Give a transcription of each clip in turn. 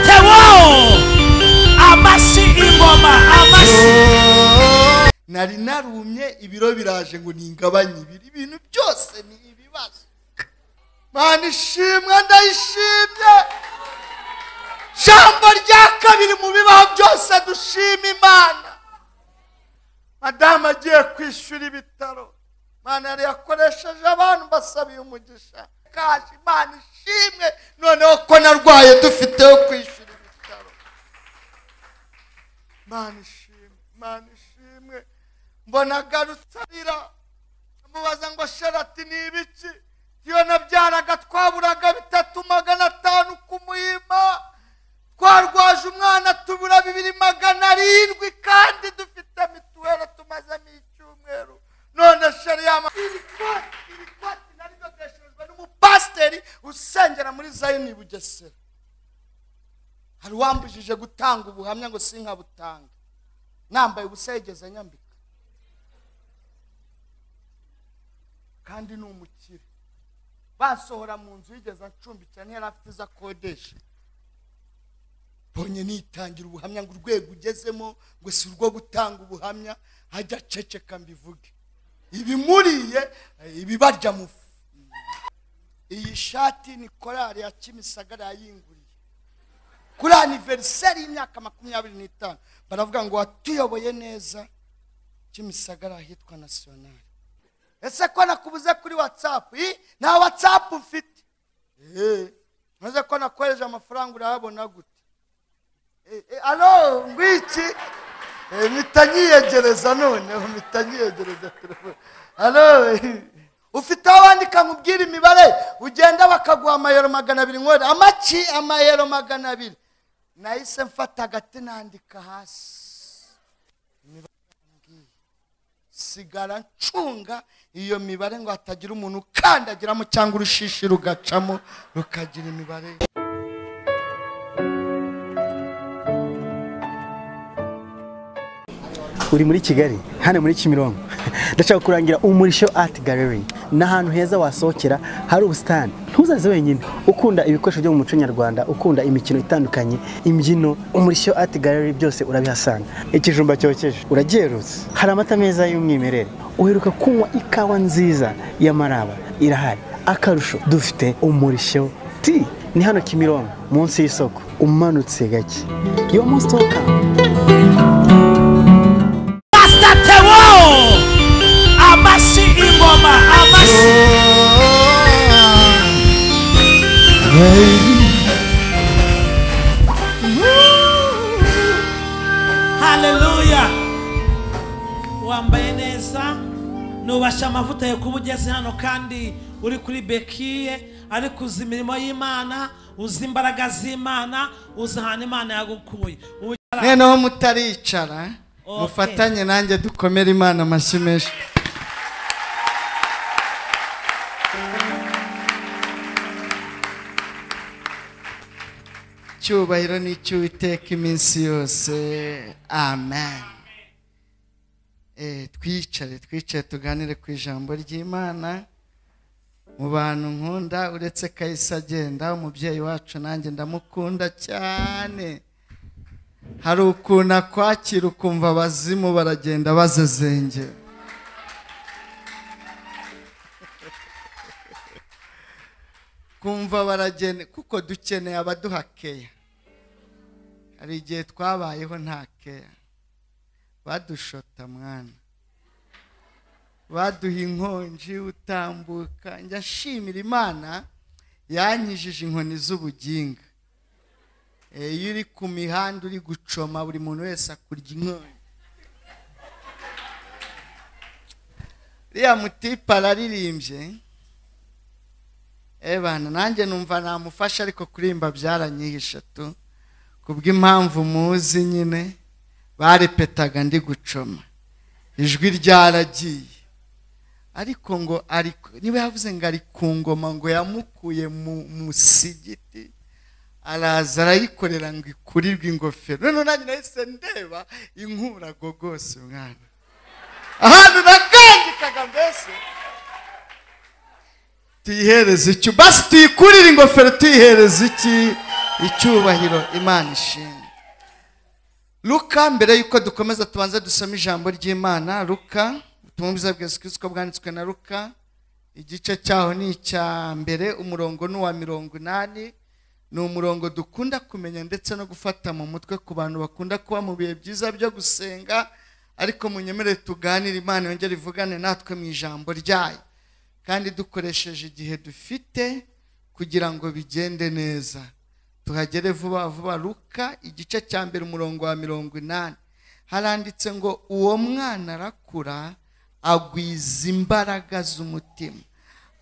tewo amashyi ingoma amashyi nari narumye ibiro biraje ngo ningabanye ibiri ibintu byose ni ibibazo mana ishimwe ndayishimye jambo rya kabiri mu bibaho byose dushima imana madamu agiye kwishyura ibitaro mana yari yakoresheje abantu basabiye umugisha kaje imana ishimwe noneho ko narwaye dufiteho kwishyura ibitaro mana ishimwe mana ishimwe mbona agarutse arira mubaza ngo sharati ni ibiki iyo nabyaraga twaburaga bitatu magana atanu ku muhima twarwaje umwana tubura bibiri magana arindwi kandi dufite mituweli tumazemo icyumweru none sheri yama iri koti iri koti naridodeshejwe n'umupasiteri usengera muri zayini i bugesera hari uwambujije gutanga ubuhamya ngo sinkabutanga nambaye ubusa yigeze nyambika kandi ni umukire bansohora mu nzu yigeze acumbikira ntiyari afite izo akodesha mbonye nitangira ubuhamya ngo urwego ugezemo ngo si urwo gutanga ubuhamya hajya aceceka mbivuge ibimuriye eh, ibibarya mu fu iyi shati ni korali ya kimisagara yayinguriye kuri aniveriseri y'imyaka makumyabiri n'itanu baravuga ngo watuyoboye neza kimisagara ahitwa nasiyonari ese ko nakubuze kuri watsapu Ih, nta watsapu mfite Eh, maze ko nakohereje amafaranga urayabona gute Eh, eh, alo ngwiki Eh, mpita nyiyegereza noneho mpita nyiyegereza telefone alo eh, ufite aho wandika nkubwira imibare ugenda bakaguha amayero magana abiri nkore amaki amayero magana abiri nahise mfata agati nandika hasi sigara ncunga iyo mibare ngo hatagira umuntu ukandagiramo cyangwa urushishi rugacamo rukagira imibare uri muri kigali hano muri kimironko ndashaka kurangira umurisho art gallery ni ahantu heza wasohokera hari ubusitani ntuzaze wenyine ukunda ibikoresho byo mu muco nyarwanda ukunda imikino itandukanye imbyino umurisho art gallery byose urabihasanga ikijumba cyokeje uragerutse hari amata meza y'umwimerere uheruka kunywa ikawa nziza y'amaraba irahari akarusho dufite umurisho ti ni hano kimironko munsi y'isoko umanutse gake yo munsi pasita tewo amashyi ingoma amashyi haleluya wambaye neza nubasha amavuta yo kuba ugeze hano kandi uri kuri bekiye ariko uzi imirimo y'imana uzi imbaraga z'imana uzi ahantu imana yagukuye Ubu- noneho mutaricara Okay. mufatanye nanjye dukomere imana amashyi menshi cyubahiro ni icy'uwiteka iminsi yose amen Eh, twicare twicare tuganire ku ijambo ry'imana mu bantu nkunda uretse kahise agenda umubyeyi wacu nanjye ndamukunda cyane hari ukuntu akwakira ukumva abazimu baragenda bazezengera kumva baragenda kuko dukeneye abaduha keya hari igihe twabayeho nta keya badushota mwana baduha inkonji utambuka njya ashimira imana yanyijije inkoni z'ubuginga Eh, iyo uri ku mihanda uri gucoma buri muntu wese akurya inkonyi uriya mutipe araririmbye eh bana nanjye numva namufasha ariko kurimba byaranyihishe tu kubw'impamvu muzi nyine barepetaga ndi gucoma ijwi ryaragiye ariko ngo ari niba yavuze ngo ari ku ngoma ngo yamukuye mu musigiti araza arayikorera ngo ikurirwe ingofero noneho nanjye nahise ndeba inkurago rwose mwana ahantu nakangikaga mbese tuyihereze iki basi tuyikurire ingofero tuyihereze iki icyubahiro imana ishimwe luka mbere y'uko dukomeza tubanza dusoma ijambo ry'imana luka ubutumwa bwiza bwa yesu kirisito bwanditswe na luka igice cyaho ni icya mbere umurongo ni uwa mirongo inani ni umurongo dukunda kumenya ndetse no gufata mu mutwe ku bantu bakunda kuba mu bihe byiza byo gusenga ariko munyemere tuganire imana yongere ivugane natwe mu ijambo ryayo kandi dukoresheje igihe dufite kugira ngo bigende neza tuhagere vuba vuba luka igice cya mbere umurongo wa mirongo inani haranditse ngo uwo mwana arakura agwiza imbaraga z'umutima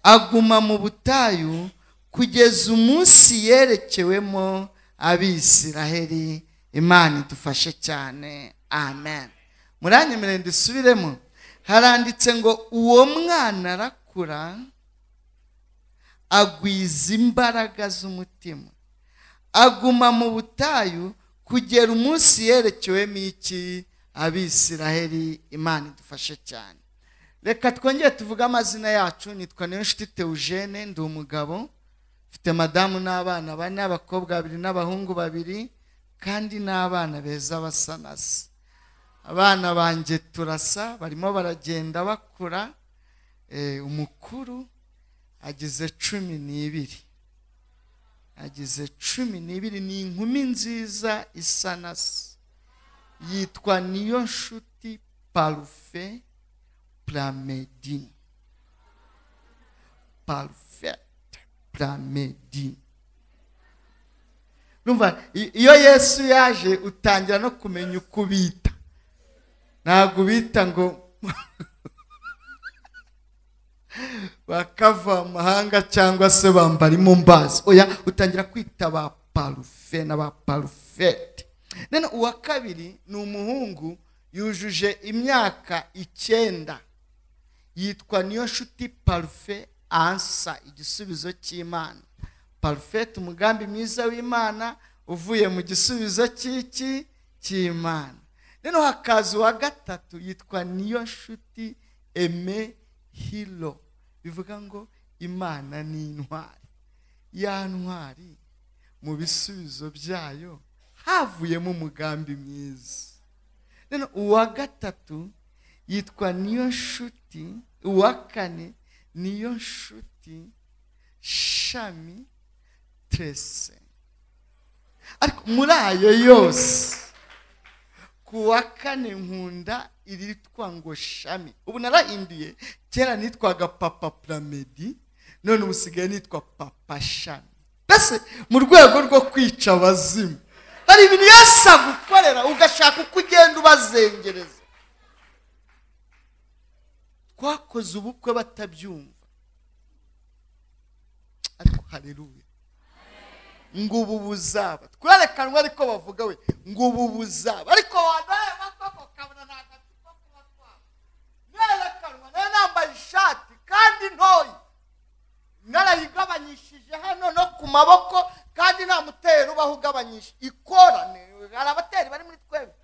aguma mu butayu kugeza umunsi yerekewemo abisiraheli imana idufashe cyane amen muranyemerere dusubiremo haranditse ngo uwo mwana arakura agwiza imbaraga z'umutima aguma mu butayu kugera umunsi yerekewemo iki abisiraheli imana idufashe cyane reka twongere tuvuge amazina yacu nitwa niyonshuti teujene ndi umugabo mfite madamu n'abana bane abakobwa babiri n'abahungu babiri kandi n'abana beza basa nasa abana banjye turasa barimo baragenda bakura Eh, umukuru agize cumi n'ibiri agize cumi n'ibiri ni inkumi nziza isa na se yitwa niyo nshuti parufe puramedini parufete puramedini numva i- iyo yesu yaje utangira no kumenya uko ubita ntabwo ubita ngo bakava mu mahanga cyangwa se bambara imumbazi oya utangira kwita ba parufe na ba parufete none uwa kabiri ni umuhungu yujuje imyaka icyenda yitwa niyo nshuti parufe ansa igisubizo cy'imana parufete umugambi mwiza w'imana uvuye mu gisubizo cy'iki cy'imana noneho hakaza uwa gatatu yitwa niyo nshuti eme hilo bivuga ngo imana ni intwari ya ntwari mu bisubizo byayo havuyemo umugambi mwiza rero uwa gatatu yitwa niyo nshuti uwa kane niyo nshuti shami trese ariko muri ayo yose ku wa kane nkunda iritwa ngo shami ubu narahinduye kera nitwaga papa puramedi none ubu usigaye nitwa papa shami mbese mu rwego rwo kwica abazimu hari ibintu yose agukorera ugashaka uko ugenda ubazengereza twakoze ubukwe batabyumva ariko hareruye ngo ubu buzaba twerekanwe ariko bavuga we ngo ubu buzaba ariko wanaye bakoko kabona nta gatsiko kuba twaba nerekanwa nayo nambaye ishati kandi ntoya narayigabanyishije hano no ku maboko kandi nta mutero ubaho ugabanyisha ikorane hari abateri bari muri twebwe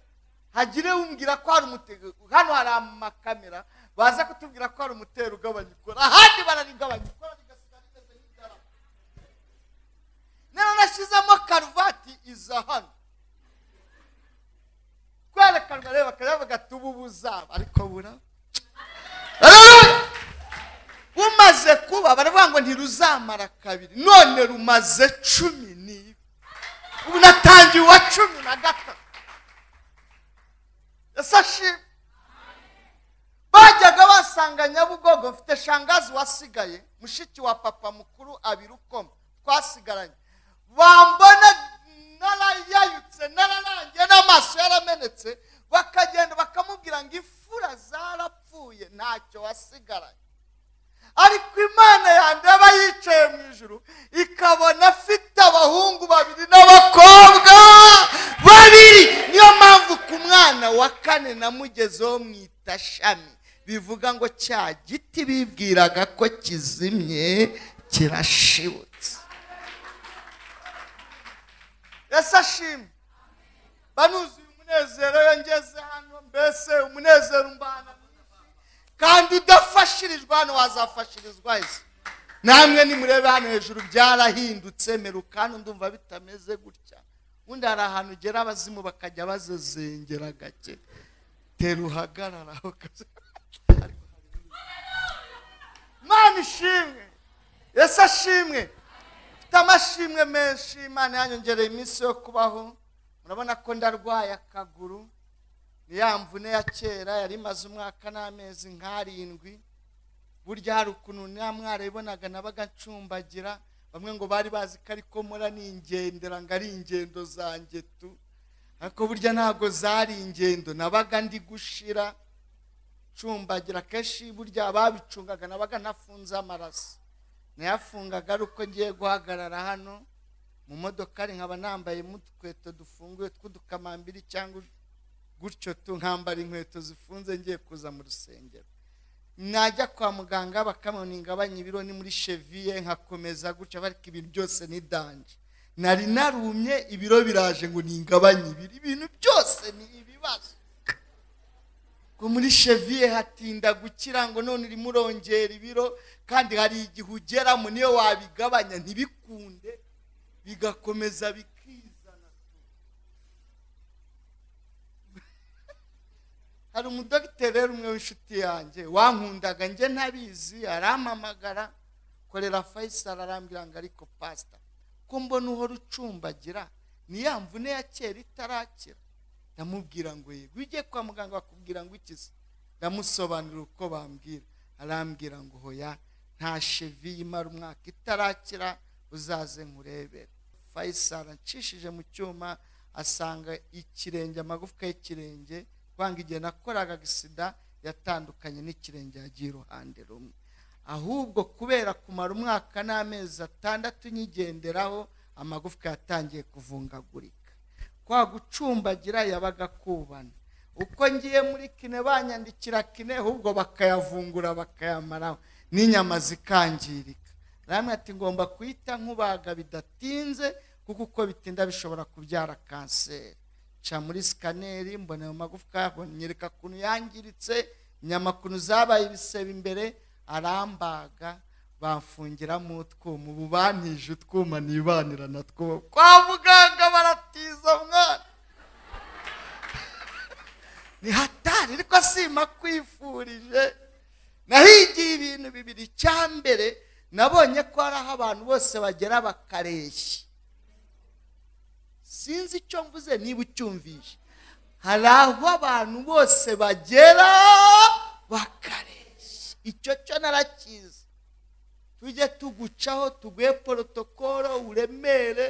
hagire umbwira ko hari umutego hano hari amakamera baza kutubwira ko hari umutero ugabanya ikora ahandi bararigabanya ikora rigasigara rimeze nk'idarapo rero nashyizemo karuvati iza hano kwerekanwa rero bakajya bavuga ati ubu buzaba ariko bura Haleluya! bumaze kuba baravuga ngo ntiruzamara kabiri none rumaze cumi n'ibiri ubu natangiye uwa cumi na gatatu ese ashimwe bajyaga basanga nyabugogo mfite shangazi wasigaye mushiki wa papa mukuru abiri ukoma twasigaranye bambona narayayutse nararangiye n'amaso yaramenetse bakagenda bakamubwira ngo ifura zarapfuye ntacyo wasigaranye ariko imana yandeba yicaye mu ijuru ikabona afite abahungu babiri n'abakobwa babiri niyo mpamvu ku mwana wa kane namugezeho mwita shami bivuga ngo cya giti bibwiraga ko kizimye kirashibutse ese ashimwe banuzuye umunezero iyo ngeze hano mbese umunezero umbana mwinshi kandi udafashirijwe hano wazafashirizwa ese namwe nimurebe hano hejuru byarahindutse merukani ndumva bitameze gutya ubundi hari ahantu ugera abazimu bakajya bazezengera gake tera uhagarara aho kazi mwana ishimwe yesu ashimwe mfite amashimwe menshi imana yanyongereye iminsi yo kubaho murabona ko ndarwaye akaguru ni ya mvune ya kera yari imaze umwaka n'amezi nk'arindwi burya hari ukuntu nta mwarayibonaga nabaga ncumbagira bamwe ngo bari bazi ko ariko mura ni ingendera ngo ari ingendo zanjye tu ariko burya ntabwo zari ingendo nabaga ndi gushira ncumbagira akenshi burya ababicungaga nabaga ntafunze amaraso nayafungaga ari uko ngiye guhagarara hano mu modoka ari nkaba nambayemo udukweto dufunguye tw'udukamambiri cyangwa gutyo tu nkambara inkweto zifunze ngiye kuza mu rusengero najya kwa muganga bakamubona ingabanya ibiro ni muri cheviye nkakomeza gutya ariko ibintu byose ni danje nari narumye ibiro biraje ngo ningabanye ibiro ibintu byose ni ibibazo ngo muri cheviye hatinda gukira ngo none urimo urongera ibiro kandi hari igihe ugeramo niyo wabigabanya ntibikunde bigakomeza bikizana hari umudogiteri rero umwe w'inshuti yanjye wankundaga njye ntabizi arampamagara korera fayisari arambwira ngo ariko pasita ko mbona uhora ucumbagira ni ya mvune ya kera itarakira ndamubwira ngo yego iyo ugiye kwa muganga bakubwira ngo ikize ndamusobanurira uko bambwira arambwira ngo hoya nta shevi imara umwaka itarakira uzaze nkurebere fayisari acishije mu cyuma asanga ikirenge amagufwa y'ikirenge kwanga igihe nakoraga agisida yatandukanye n'ikirenge yagiye iruhande rumwe ahubwo kubera kumara umwaka n'amezi atandatu nyigenderaho amagufwa yatangiye kuvungagurika kwa gucumbagira yabaga akubana uko ngiye muri kine banyandikira kine ahubwo bakayavungura bakayamaraho n'inyama zikangirika namwe ati ngomba kuyita nkubaga bidatinze kuko uko bitinda bishobora kubyara kanseri nca muri sikaneri mbona ayo magufwa nyereka ukuntu yangiritse inyama ukuntu zabaye ibisebe imbere arambaga bamfungiramo utwuma ubu bantije utwuma nibanira na two kwa muganga baratiza mwana ni hatari ariko sima kwifurije nahigiye ibintu bibiri mbere nabonye ko hari aho abantu bose bagera bakareshya sinzi icyo mvuze niba ucyumvishe hari aho abantu bose bagera bakareshya icyo cyo narakizi tujye tugucaho tuguhe porotokoro uremere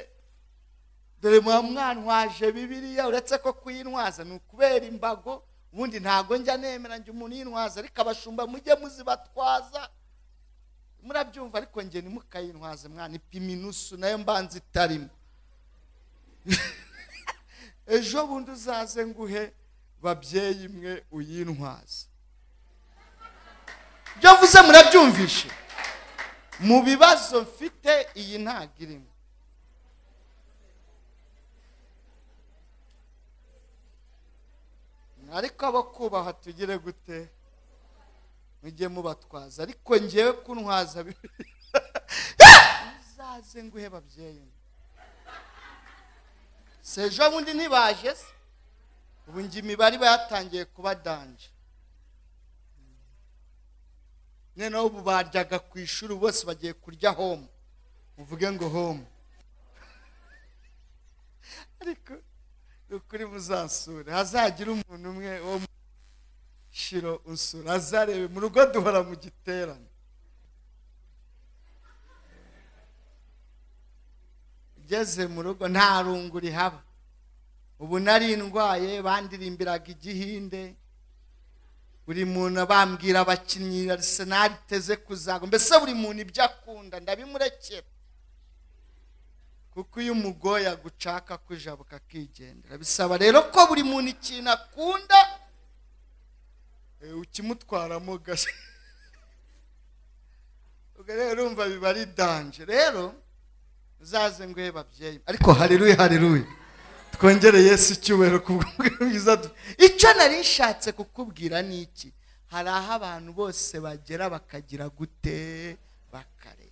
dore muba mwanwaje bibiriya uretse ko kuyintwaza ni ukubera imbago ubundi ntabwo njya nemera njye umuntu yintwaza ariko abashumba mujye muzibatwaza murabyumva ariko ngeni mukayintwaze mwana ipima inusu nayo mbanza itarimo ejo bundi uzaze nguhe babyeyi imwe uyintwaze ibyo mvuze murabyumvishe mu bibazo mfite iyi ntabwo irimo ariko abo kubaha tugire gute mujye mubatwaza ariko ngewe kuntwaza uzaze nguhe babyeyi se ejo bundi ntibaje se ubu nge imibare iba yatangiye kuba danje noneho ubu baryaga ku ishuri bose bagiye kurya home uvuge ngo home ariko ni ukuri muzasure hazagire umuntu umwe wo mu shiro usura azarebe mu rugo duhora mu giterane ugeze mu rugo nta rungu rihaba ubu nari ndwaye bandirimbiraga igihinde buri muntu abambwira abakinnyi arisenali iteze kuzaga mbese buri muntu ibyo akunda ndabimurekera kuko iyo umugoye agucaka kujabuka akigendera bisaba rero ko buri muntu ikintu akunda ukimutwaramo gashya ubwo rero urumva biba ari danje rero uzaze nguhe babyeyi ariko hareruye hareruye twongere yesu icyubahiro bwiza icyo nari nshatse kukubwira ni iki hari aho abantu bose bagera bakagira gute bakareba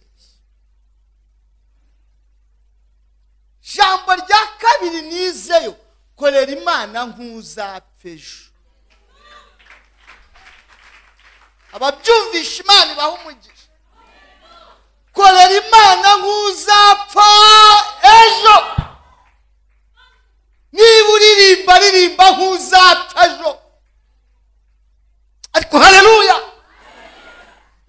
jambo rya kabiri nizeyo korera imana nk'uzapfa ejo ababyumvisha imana ibaha umugisha korera imana nk'uzapfa ejo niba uririmba ririmba nk'uzapfa ejo ariko hareruya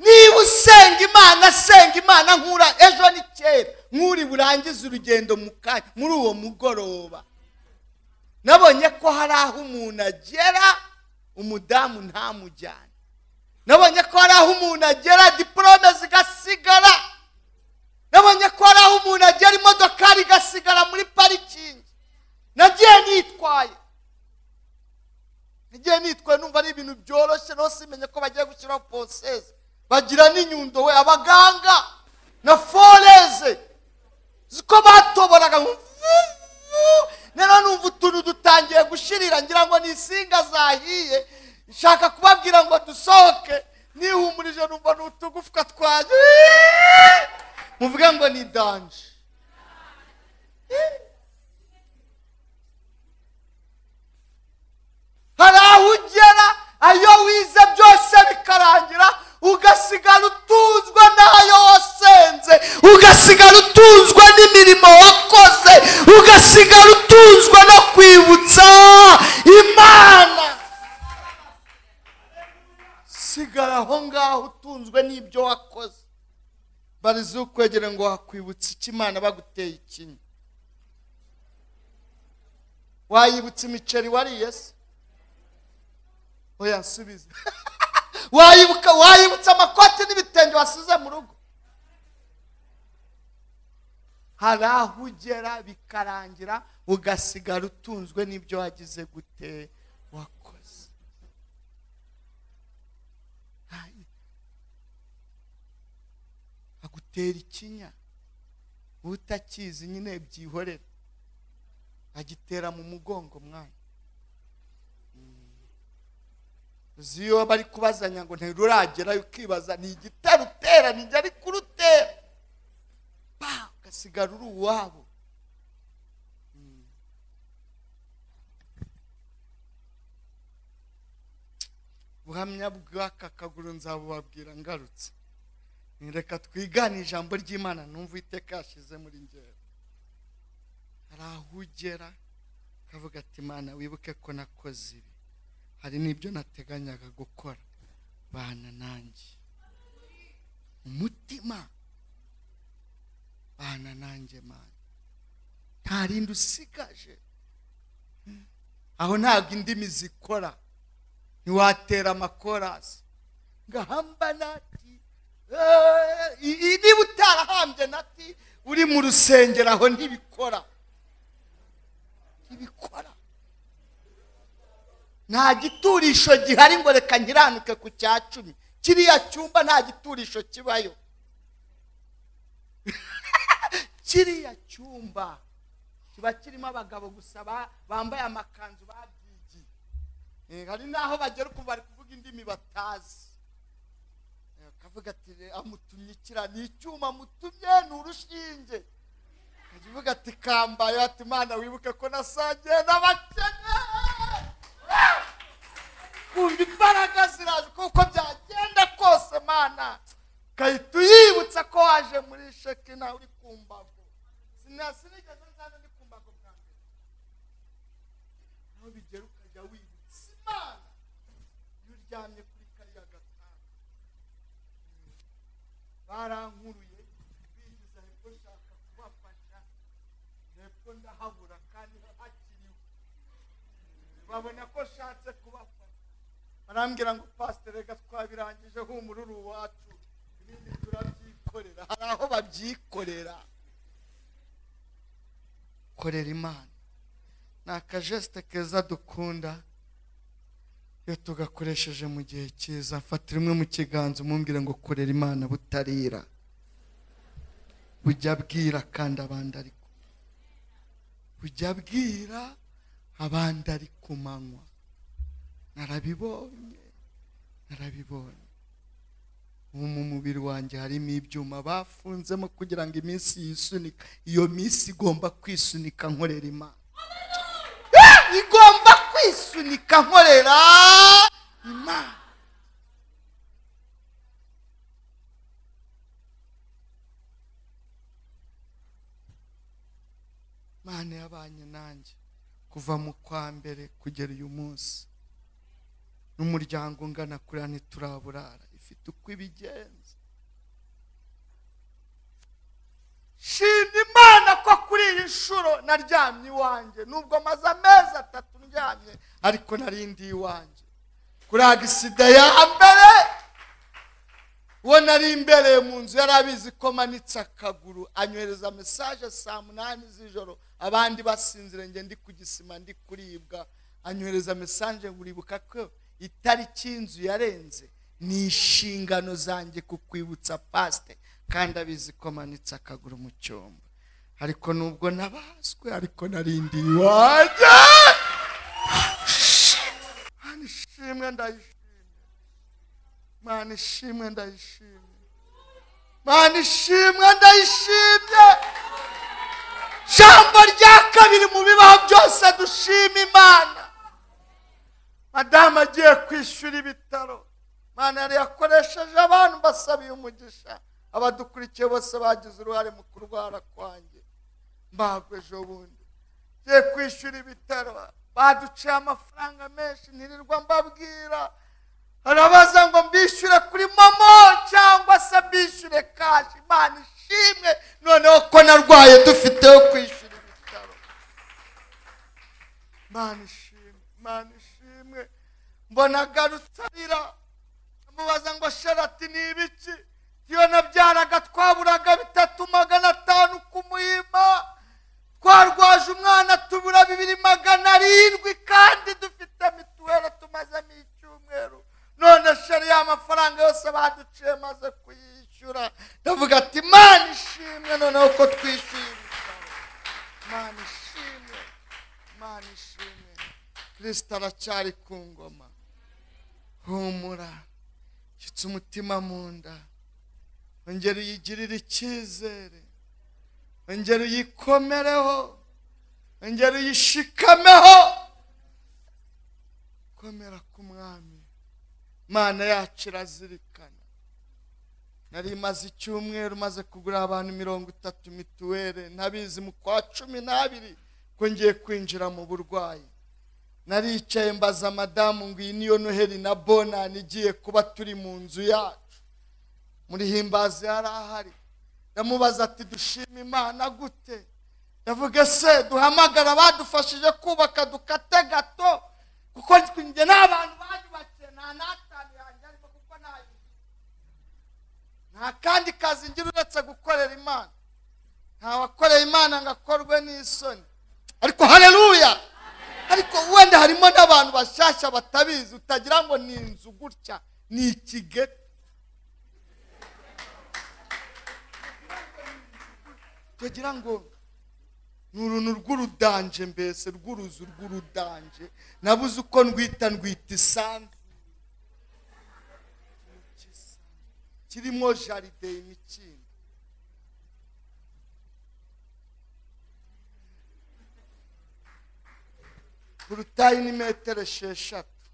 niba usenga imana senga imana nkura ejo ni kera nk'uri burangize urugendo mu kanya muri uwo mugoroba nabonye ko hari aho umuntu agera umudamu ntamujyane nabonye ko hari aho umuntu agera diporome zigasigara nabonye ko hari aho umuntu agera imodokari igasigara muri parikingi nagiye nitwaye nagiye nitwaye numva ari ibintu byoroshye naho simenye ko bagiye gushyiraho porosesi bagira n'inyundo we abaganga na foreze ziko batoboraga nk'uvuvu rero numva utuntu dutangiye gushirira ngira ngo ni insinga zahiye nshaka kubabwira ngo dusohoke nihumurije numva ni utugufwa twanjye muvuge ngo ni danje hari aho ugera ayo wize byose bikarangira ugasigara utunzwe n'ayo wasenze ugasigara utunzwe n'imirimo wakoze ugasigara utunzwe no kwibutsa imana sigara aho ngaho utunzwe n'ibyo wakoze barize ukwegera ngo wakwibutsa iki imana baguteye ikinya wayibutsa imiceri wariye se oya nsubize wayibuka wayibutsa amakoti n'ibitenge wasize mu rugo hari aho ugera bikarangira ugasigara utunzwe n'ibyo wagize gute wakoze Ayi. agutera ikinya utakizi nyine byihorera agitera mu mugongo mwana uzi iyo bari kubazanya ngo ntiruragerayo ukibaza ni igitero utera ntigera kurutera pa ugasigara uri uwabo Mm. buhamya bw'aka kaguru nzabubabwira ngarutse Ni reka twigane ijambo ry'imana numva iteka yashyize muri ngero hari aho ugera ukavuga ati imana wibuke ko nakoze ibi hari n'ibyo nateganyaga gukora bana nanjye umutima bana nanjye mana nta rindi usigaje aho ntabwo indimi zikora ntiwatera amakorasi ngahamba nati Eh, i- i- niba utarahambye nati uri mu rusengero aho ntibikora ntibikora nta giturisho gihari ngo reka nkiranuke ku cya cumi kiriya cyumba nta giturisho kibayo kiriya cyumba kiba kirimo abagabo gusa ba- bambaye amakanzu babyigiye Eh, hari n'aho bagera ukumva bari kuvuga indimi batazi Eh, akavuga ati "Re- amutumye ikira ni icyuma amutumye ni urushinge akavuga ati kambaye ati mana wibuke ko nasangiye n'abakene kumva imbaraga ziraje kuko byagenda kose mana gahita uyibutsa ko waje muri sheki nawe uri ku mbago sinasinigeze nzana ndi ku mbago bwa mbere aho bigera ukajya wibutsa imana iyo uryamye kuri kariya gatanda barankuruye bigiza hepfo nshaka kubafasha hepfo ndahabura kandi hakiriho babona ko nshatse kubafasha barambwira ngo pasiteri reka twabirangije humururu iwacu ibindi turabyikorera hari aho babyikorera korera imana ni akajesite keza dukunda iyo tugakoresheje mu gihe cyiza fatira imwe mu kiganza umumbwire ngo korera imana butarira bujya bwira kandi abandi ariko bujya bwira abandi ari ku manywa narabibonye narabibonye ubu mu mubiri wanjye harimo ibyuma bafunzemo kugira ngo iminsi yisunika iyo minsi igomba kwisunika nkorera imana Eh! igomba kwisunika nkorera imana imana yabanye nanjye kuva mu kwa mbere kugera uyu munsi n'umuryango ungana kuriya ntituraburara ifite uko ibigenza shima imana ko kuri iyi nshuro naryamye iwanjye nubwo maze amezi atatu ndyamye ariko narindi iwanjye kuri agisida ya mbere uwo nari imbereye mu nzu yari abizi ko manitse akaguru anyohereza mesaje saa munani z'ijoro abandi basinzire njye ndi ku gisima ndi kuribwa anyohereza mesaje ngo uribuka ko itariki y'inzu yarenze ni inshingano zanjye kukwibutsa pasite kandi abizi ko manitse akaguru mu cyumba ariko nubwo nabazwe ariko narindi iwanjye Mana ishimwe ndayishimye mana ishimwe ndayishimye mana ishimwe ndayishimye jambo rya kabiri mu bibaho byose dushima imana madamu agiye kwishyura ibitaro mana yari yakoresheje abantu basabiye umugisha abadukurikiye bose bagize uruhare mu kurwara kwanjye mbagwe ejo bundi ngiye kwishyura ibitaro baduciye amafaranga menshi ntirirwa mbabwira arabaza ngo mbishyure kuri momo cyangwa se mbishyure kashi imana ishimwe noneho ko narwaye dufiteho kwishyura ibitaro mana ishimwe mana ishimwe mbona agarutse arira amubaza ngo sharati ni ibiki iyo nabyaraga twaburaga bitatu magana atanu ku muhima twarwaje umwana tubura bibiri magana arindwi kandi dufite mituweli tumazemo icyumweru none shari ya mafaranga yose baduciye maze kuyishyura ndavuga ati imana ishimwe noneho ko twishyuye ibitaro imana ishimwe imana ishimwe kirisita aracyari ku ngoma humura nshyitse umutima mu nda ongera uyigirire icyizere ongera uyikomereho ongera uyishikameho komera ku mwami mana yacu irazirikana nari maze icyumweru maze kugura abantu mirongo itatu mituweli ntabizi mu kwa cumi n'abiri ko ngiye kwinjira mu burwayi naricaye mbaza madamu ngo iyi niyo noheli na bonani igiye kuba turi mu nzu yacu muri himbazi yari ahari ndamubaza ati dushima imana gute ndavuga se duhamagara abadufashije kubaka dukate gato kuko njye n'abantu bayubakiye nta n'atanu yanjye ariko kuko ntayizi nta kandi kazi ngira uretse gukorera imana nta wakoreye imana ngo akorwe n'isoni ariko hareruya ariko wenda harimo n'abantu bashyashya batabizi utagira ngo ni inzu gutya ni ikigega tugira ngo ni uruntu rw'urudanje mbese rw'uruzu rw'urudanje nabuze uko ndwita ndwita isanzu kirimo jaride imikindo porutayi ni metero esheshatu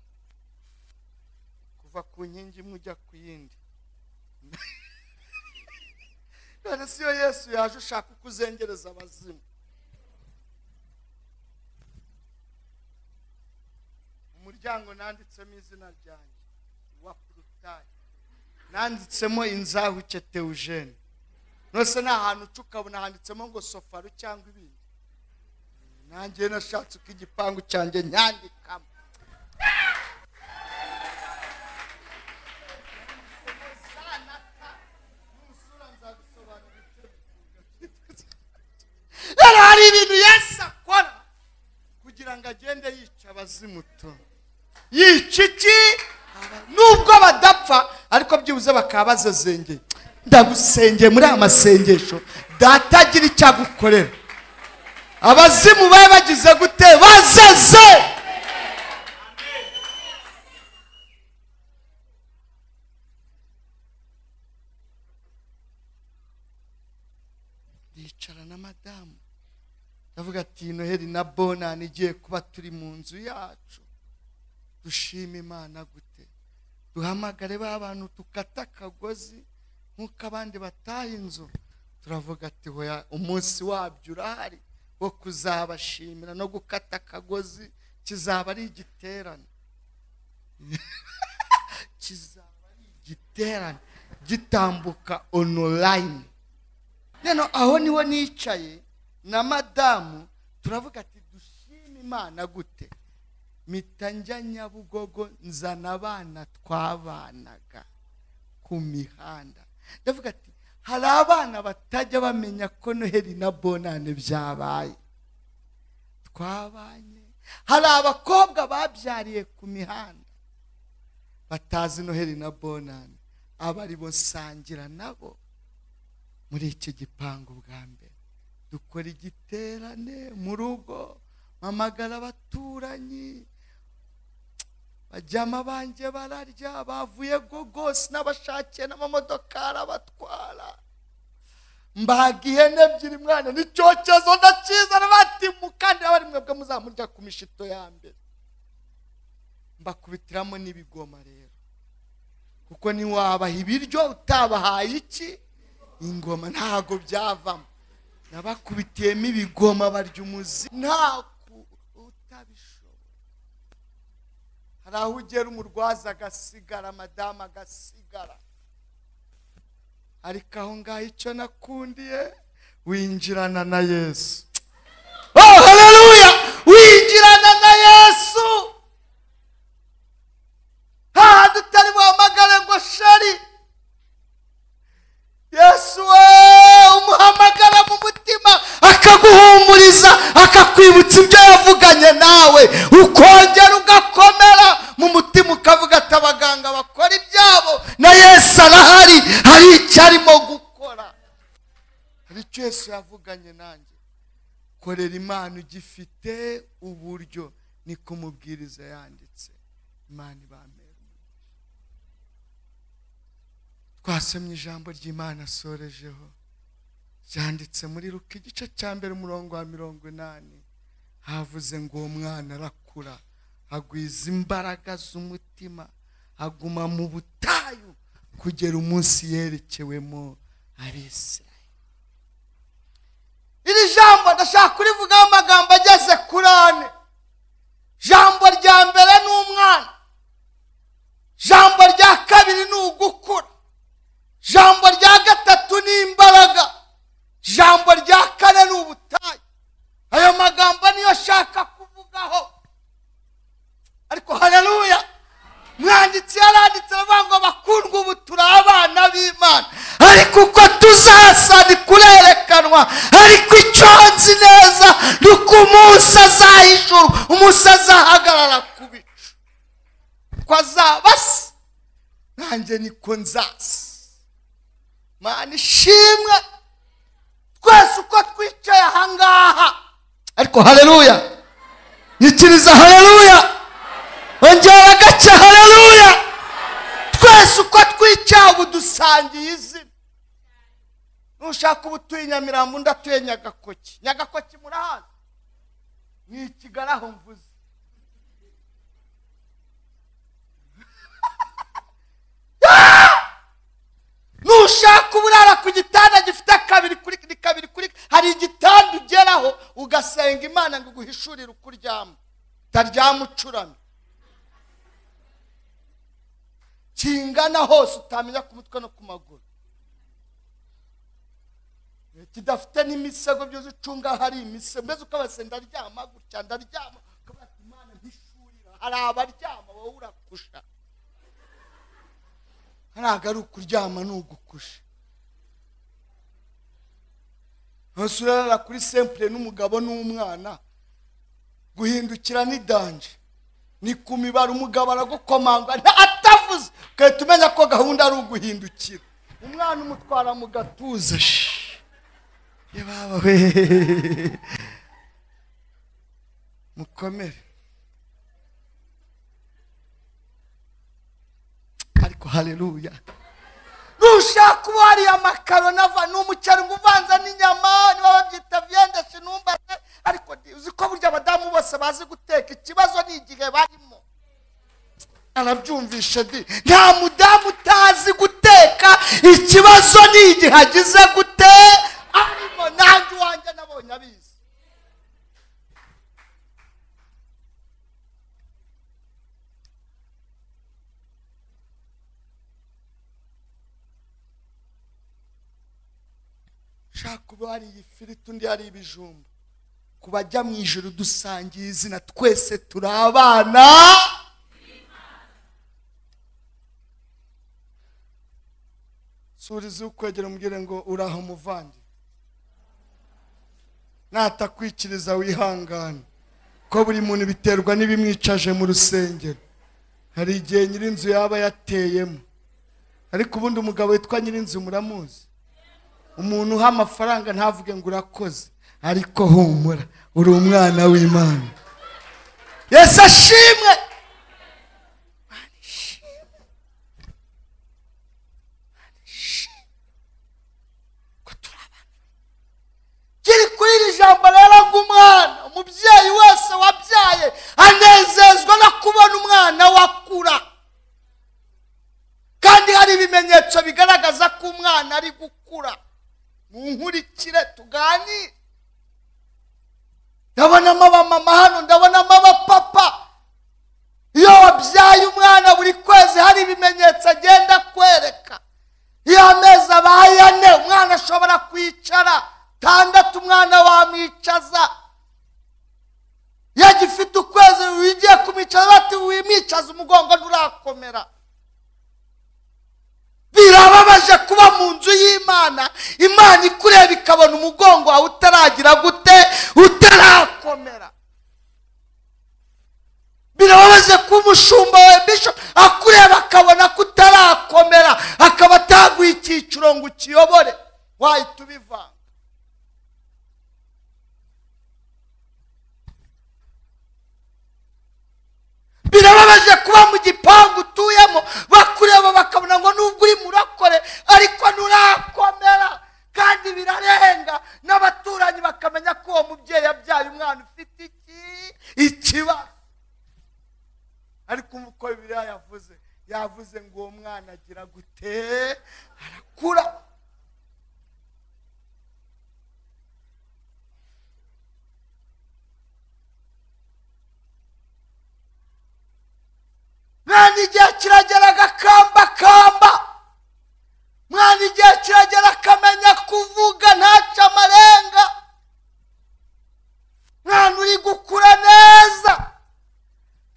kuva ku nkingi imwe ujya ku yindi none si yo yesu yaje ushaka uko uzengereza abazimu umuryango nanditsemo izina ryanjye wa porutayi nanditsemo inzahuke teujene nose ni ahantu uca ukabona handitsemo ngo sofaru cyangwa ibindi nanjye nashatse uko igipangu cyanjye nyandikamo rero hari ibintu yesu akora kugira ngo agende yica abazimuto yica iki nubwo badapfa ariko byibuze bakaba bazazengeye ndagusengeye muri aya masengesho data agira icyo agukorera abazimu babe bagize gute bazaze na bonani igiye kuba turi mu nzu yacu dushime imana gute duhamagare ba bantu dukata akagozi nk'uko abandi bataha inzu turavuga ati hoya umunsi wabyo urahari wo kuzabashimira no gukata akagozi kizaba ari igiterane kizaba ari igiterane gitambuka onorayini rero aho niho nicaye na madamu turavuga ati dushime imana gute mpita njya nyabugogo nzana abana twabanaga ku mihanda ndavuga ati hari abana batajya bamenya ko noheli na bonane byabaye twabanye hari abakobwa babyariye ku mihanda batazi noheli na bonane aba ari bo nsangira nabo muri iki gipangu bwa mbere dukora igiterane mu rugo mpamagara abaturanyi bajyama banjye bararya bavuye gogos n'abashakiye n'amamodokari abatwara mbaga ihene ebyiri mwana n'icyokezo ndakizana bati mukandira bari mwebwe muzamurya ku mishito ya mbere mbakubitiramo n'ibigoma rero kuko ntiwabaha ibiryo utabahaye iki ingoma ntago byavamo nabakubitiyemo ibigoma barya umuzi nta utabishoboye hari aho ugera umurwaza agasigara madamu agasigara ariko aho ngaho icyo nakundiye winjirana na yesu oh haleluya winjirana na yesu hahandi utari buhamagare ngo shari yesu we umuhamagara mu mutima akaguhumuriza akakwibutsa ibyo yavuganye nawe ukongera ugakomera mu mutima ukavuga ati abaganga bakora ibyabo na yesu arahari hari icyo arimo gukora hari icyo yesu yavuganye nanjye korera imana ugifite uburyo niko umubwiriza yanditse imana ibamera twasomye ijambo ry'imana asorejeho ryanditse muri ruka igice cya mbere umurongo wa mirongo inani havuze ngo uwo mwana arakura agwiza imbaraga z'umutima aguma mu butayu kugera umunsi yerekewemo abisiraye iri jambo ndashaka kurivugaho amagambo ageze kuri ane jambo rya mbere ni umwana jambo rya kabiri ni ugukura jambo rya gatatu ni imbaraga jambo rya kane ni ubutayu ayo magambo niyo ashaka kuvugaho ariko haleluya mwanditsi yaranditse aravuga ngo bakundwa ubu turi abana b'imana ariko uko tuzasa ni kurerekanwa ariko icyo nzi neza ni uko umunsi azahishura umunsi azahagarara ku bicu ko azaba se nanjye niko nzasa mana ishimwe twese uko twicaye ahangaha ariko hareruya nyikiriza hareruya ongera agace hareruya twese uko twicaye ubu dusangiye izina nushaka ubu utuye nyamirambo undi atuye nyagakoki nyagakoki murahana ni ikigali aho mvuze nushaka uburara ku gitanda gifite kabiri kuri kabiri kuri hari igitanda ugeraho ugasenga imana ngo iguhishurire uko uryama utaryama ucuramye kingana hose utamenya ku mutwe no ku maguru kidafite n'imisego byose ucunga hari imisego mbese ukabase ndaryama gutya ndaryama ukabona imana ntishurira hari abaryama wowe urakusha ntabwo ari ukuryama ni ugukusha hose urarara kuri sempure n'umugabo n'umwana guhindukira ni danje ni ku mibare umugabo aragukomanga atavuze ugahita umenya ko gahunda ari uguhindukira umwana umutwara mu gatuza we mukomere ariko hareruya nushaka uba hariya makaroni ava ni umuceri ngo uvanze n'inyama niba babyita viyende sinumbaze ariko ndi- uzi ko burya abadamu bose bazi guteka ikibazo ni igihe barimo arabyumvisha di nta mudamu utazi guteka ikibazo ni igihe agize gute arimo nanjye uwanjye nabonye abizi shaka kuba hari iyi firiti undi hari ibijumba ku bajya mu ijoro dusangiye izina twese turi abana surizi ukwegera umubwire ngo uraho umuvange natakwikiriza wihangane ko buri muntu biterwa n'ibimwicaje mu rusengero hari igihe nyirinzu yaba yateyemo ariko ubundi umugabo witwa nyirinzu muramuzi umuntu uha amafaranga ntavuge ngo urakoze ariko humura uri umwana w'imana yesu ashimwe Imana ishimwe. Imana ishimwe. Ko turi abana. Kiri kuri iri jambo rero nk'umwana umubyeyi wese wabyaye anezezwa no kubona umwana we akura kandi hari ibimenyetso bigaragaza ko umwana ari gukura munkurikire tuganire ndabonamo abamama hano ndabonamo abapapa iyo wabyaye umwana buri kwezi hari ibimenyetso agenda akwereka iyo amezi abaye ane umwana ashobora kwicara tandatu umwana wamwicaza iyo agifite ukwezi wigiye kumwicaza bati wimwicaza umugongo nturakomera birababaje kuba mu nzu y'imana imana ikureba ikabona umugongo wawe utaragira gute utarakomera birababaje kuba umushumba wa bishop akureba akabona ko utarakomera akaba ataguha icyiciro ngo ukiyobore wahita ubivanga birababaje kuba mu gipangu utuyemo bakureba bakabona ngo nubwo uri murakore ariko nturakomera kandi birarenga n'abaturanyi bakamenya ko uwo mubyeyi yabyaye umwana ufite iki ikibazo ariko uko bibiliya yavuze yavuze ngo uwo mwana agira gute arakura mwana igihe kiragera agakambakamba mwana igihe kiragera akamenya kuvuga ntaca amarenga mwana uri gukura neza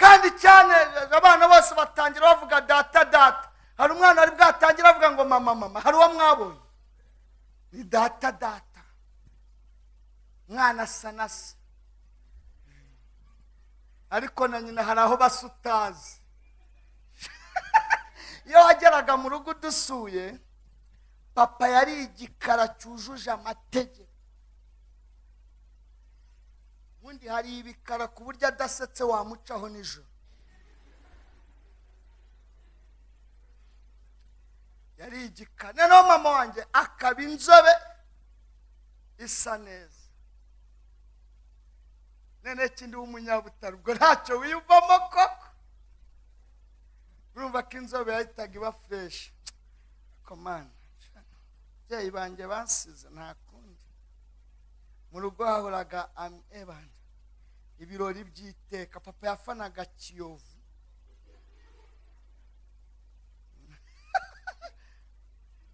kandi cyane abana bose batangira bavuga data data hari umwana wari bwatangira avuga ngo mama mama hari uwo mwabonye ni data data mwana asa na se ariko na nyina hari aho basa utazi iyo wageraga mu rugo udusuye papa yari igikara cyujuje amategeko ubundi hari ibikara ku buryo adasetse wamucaho nijoro yari igikara noneho mama wanjye akaba inzobe isa neza noneho ikindi w'umunyabutare ubwo ntacyo wiyumvamo koko urumva ko inzobe yahitaga iba fureshi komana ababyeyi banjye basize nta kundi mu rugo hahoraga ami ebana ibirori by'iteka papa yafanaga kiyovu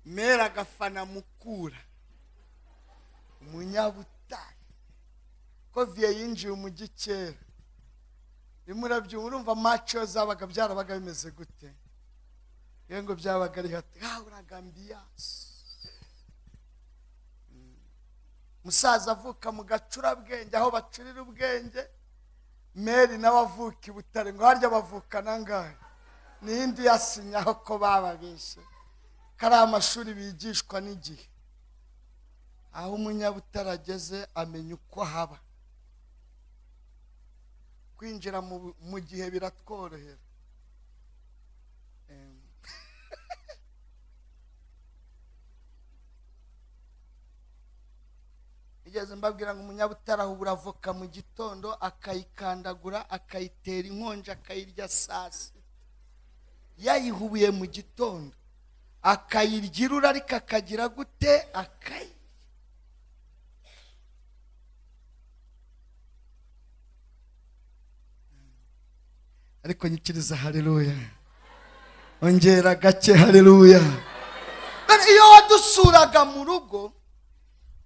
mera agafana mukura umunyabutare koviye yinjiye umujyi kera rimwe urabyumva urumva maco zabaga byarabaga bimeze gute iyo ngo byabaga ari hati haburaga ambiyasi Mm. musaza avuka mu gacurabwenge aho bacurira ubwenge meri nawe avuka i butare ngo harya bavukana angahe n'indi yasinyaho ko bababeshye kari amashuri bigishwa n'igihe aho umunyabutare ageze amenya uko haba kwinjira mu- mu gihe biratworohera Em. igeze amaherezo mbabwira ngo umunyabutara ahubura avoka mu gitondo akayikandagura akayitera inkonji akayirya saa sita yayihubuye mu gitondo akayirya irura ariko akagira gute akayi ariko nyikiriza hareruya ongera gake hareruya iyo wadusuraga mu rugo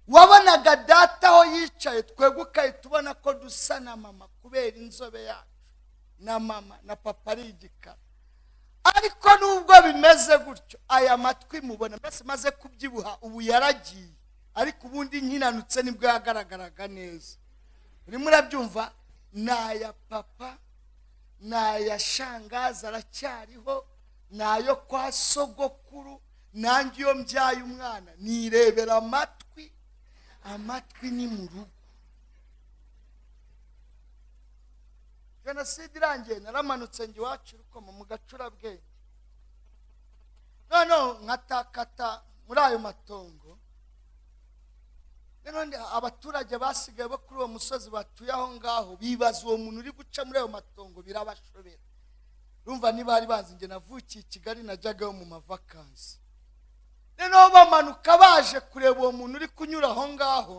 wabonaga data aho yicaye twebwe ukahita ubona ko dusa na mama kubera inzobe yacu na mama na papa ari igikara ariko nubwo bimeze gutyo aya matwi mubona mbese maze kubyibuha ubu yaragiye ariko ubundi nkinanutse nibwo yagaragaraga neza urimo urabyumva ni aya papa ni aya shangaza aracyariho ni ayo kwa sogokuru nanjye iyo mbyaye umwana nirebera amatwi amatwi ni mu rugo jenoside irangiye naramanutse njye iwacu urukoma mu gacurabwenge noneho nkatakata muri ayo matongo noneho abaturage basigaye bo kuri uwo musozi batuye aho ngaho bibaza uwo muntu uri guca muri ayo matongo birabashobera urumva niba bari bazi njye navukiye i kigali najyagayo mu mavakansi noneho bamanuka baje kureba uwo muntu uri kunyura aho ngaho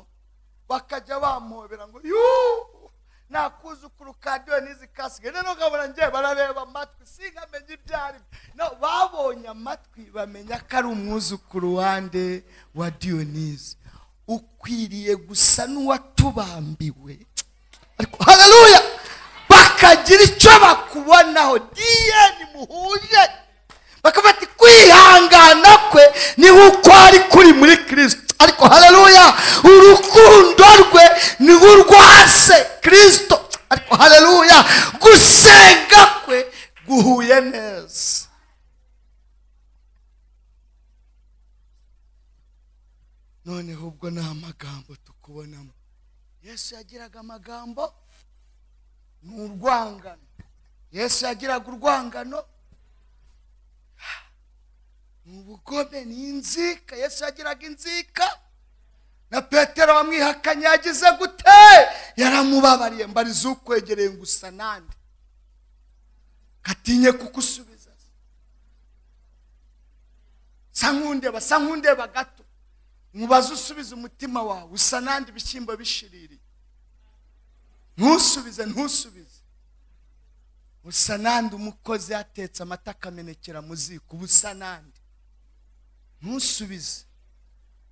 bakajya bamuhobera ngo yuuu nakuzukuru kadiyo n'izi kasike noneho nkabona ngiye barareba amatwi sinkamenye ibyo ari byo babonye amatwi bamenya ko ari umwuzukuru wande wa diyonizi ukwiriye gusa n'uwatubambiwe ariko hararuya bakagira icyo bakubonaho diyeni muhuje bakafata kwihangana kwe niho uko ari kuri muri kirisito ariko hareruya urukundo rwe niho urwase kirisito ariko hareruya gusenga kwe guhuye neza noneho ubwo ni amagambo tukubonamo yesu yagiraga amagambo ni urwangano yesu yagiraga urwangano ni ubugome ni inzika yesu yagiraga inzika na petero wamwihakanye yagize gute yaramubabariye mbariza ukwegereye gusa nande gatinye kugusubiza sa nk'undeba sa nk'undeba gato mubaze usubize umutima wawe usa nande ibishyimbo bishiririye ntusubize ntusubize usa nande umukozi yatetse amata akamenekera mu ziko uba usa nande ntusubize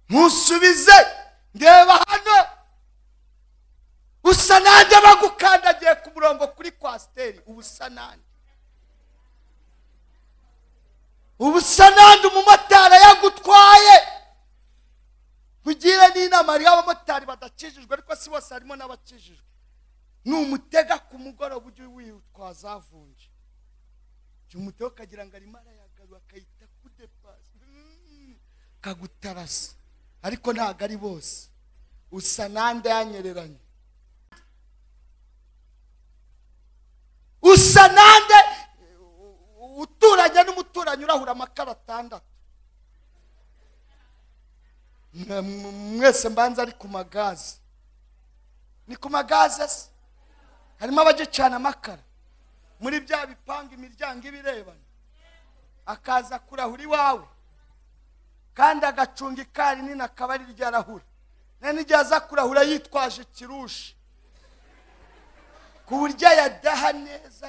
ntusubize ndeba hano usa nande bagukandagiye ku murongo kuri kwasiteri uba usa nande uba usa nande umumotari yagutwaye tugire n'inama hariho abamotari badakijijwe ariko si bose harimo n'abakijijwe numutega ku mugoroba ujye witwaza avunje jya umutega ukagira ngo arimo arayagarura akayita kudepasi kagutarasa ariko ntabwo ari bose usa nande yanyereranye usa nande uturanye n'umuturanyi urahura amakara atandatu mwese mbanza ari ku magazi ni ku magazi se harimo abagicana amakara muri bya bipanga imiryango ibirebana akaza kurahura iwawe kandi agacunga ikari nini akaba ari ryo arahura nta n'igihe aza kurahura yitwaje ikirushi ku buryo yadaha neza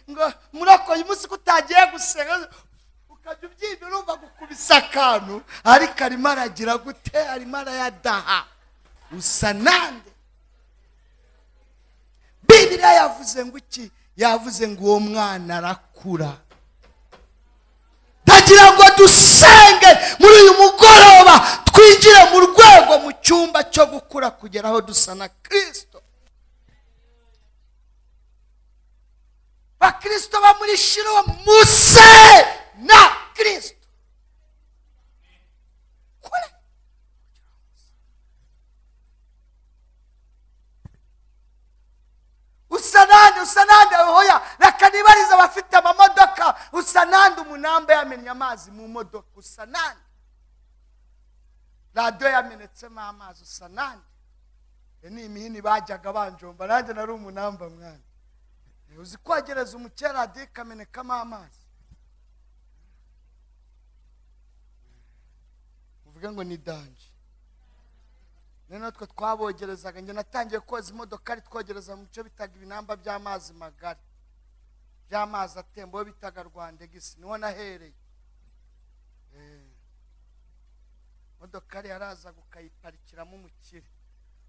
ngo murakoye umunsi ko utagiye gusenga ukajya ubyibira urumva gukubisa akantu ariko arimo aragira gute arimo arayadaha usa nande bibiriya yavuze ngo iki yavuze ngo uwo mwana arakura ndagira ngo dusenge muri uyu mugoroba twinjire mu rwego mu cyumba cyo gukura kugera aho dusa na kirisito bakirisito bamuri shiro muse na kirisito kure usa nande usa nande hoya reka nibarize abafite amamodoka usa nande umunamba yamennye amazi mu modoka usa nande radiyo yamenetsemo amazi usa nanjye iyo ni imihini bajyaga banjomba nanjye nari umunamba mwana uzi kogereza umukera radiyo ikamenekamo amazi uvuge ngo ni danje rero natwe twabogerezaga njye natangiye koza imodoka ari twogereza mu bice bitaga ibinamba by'amazi magari by'amazi atemba aho bitaga rwandegisi niho nahereye Eh. modokari yarazaga ukayiparikiramo umukire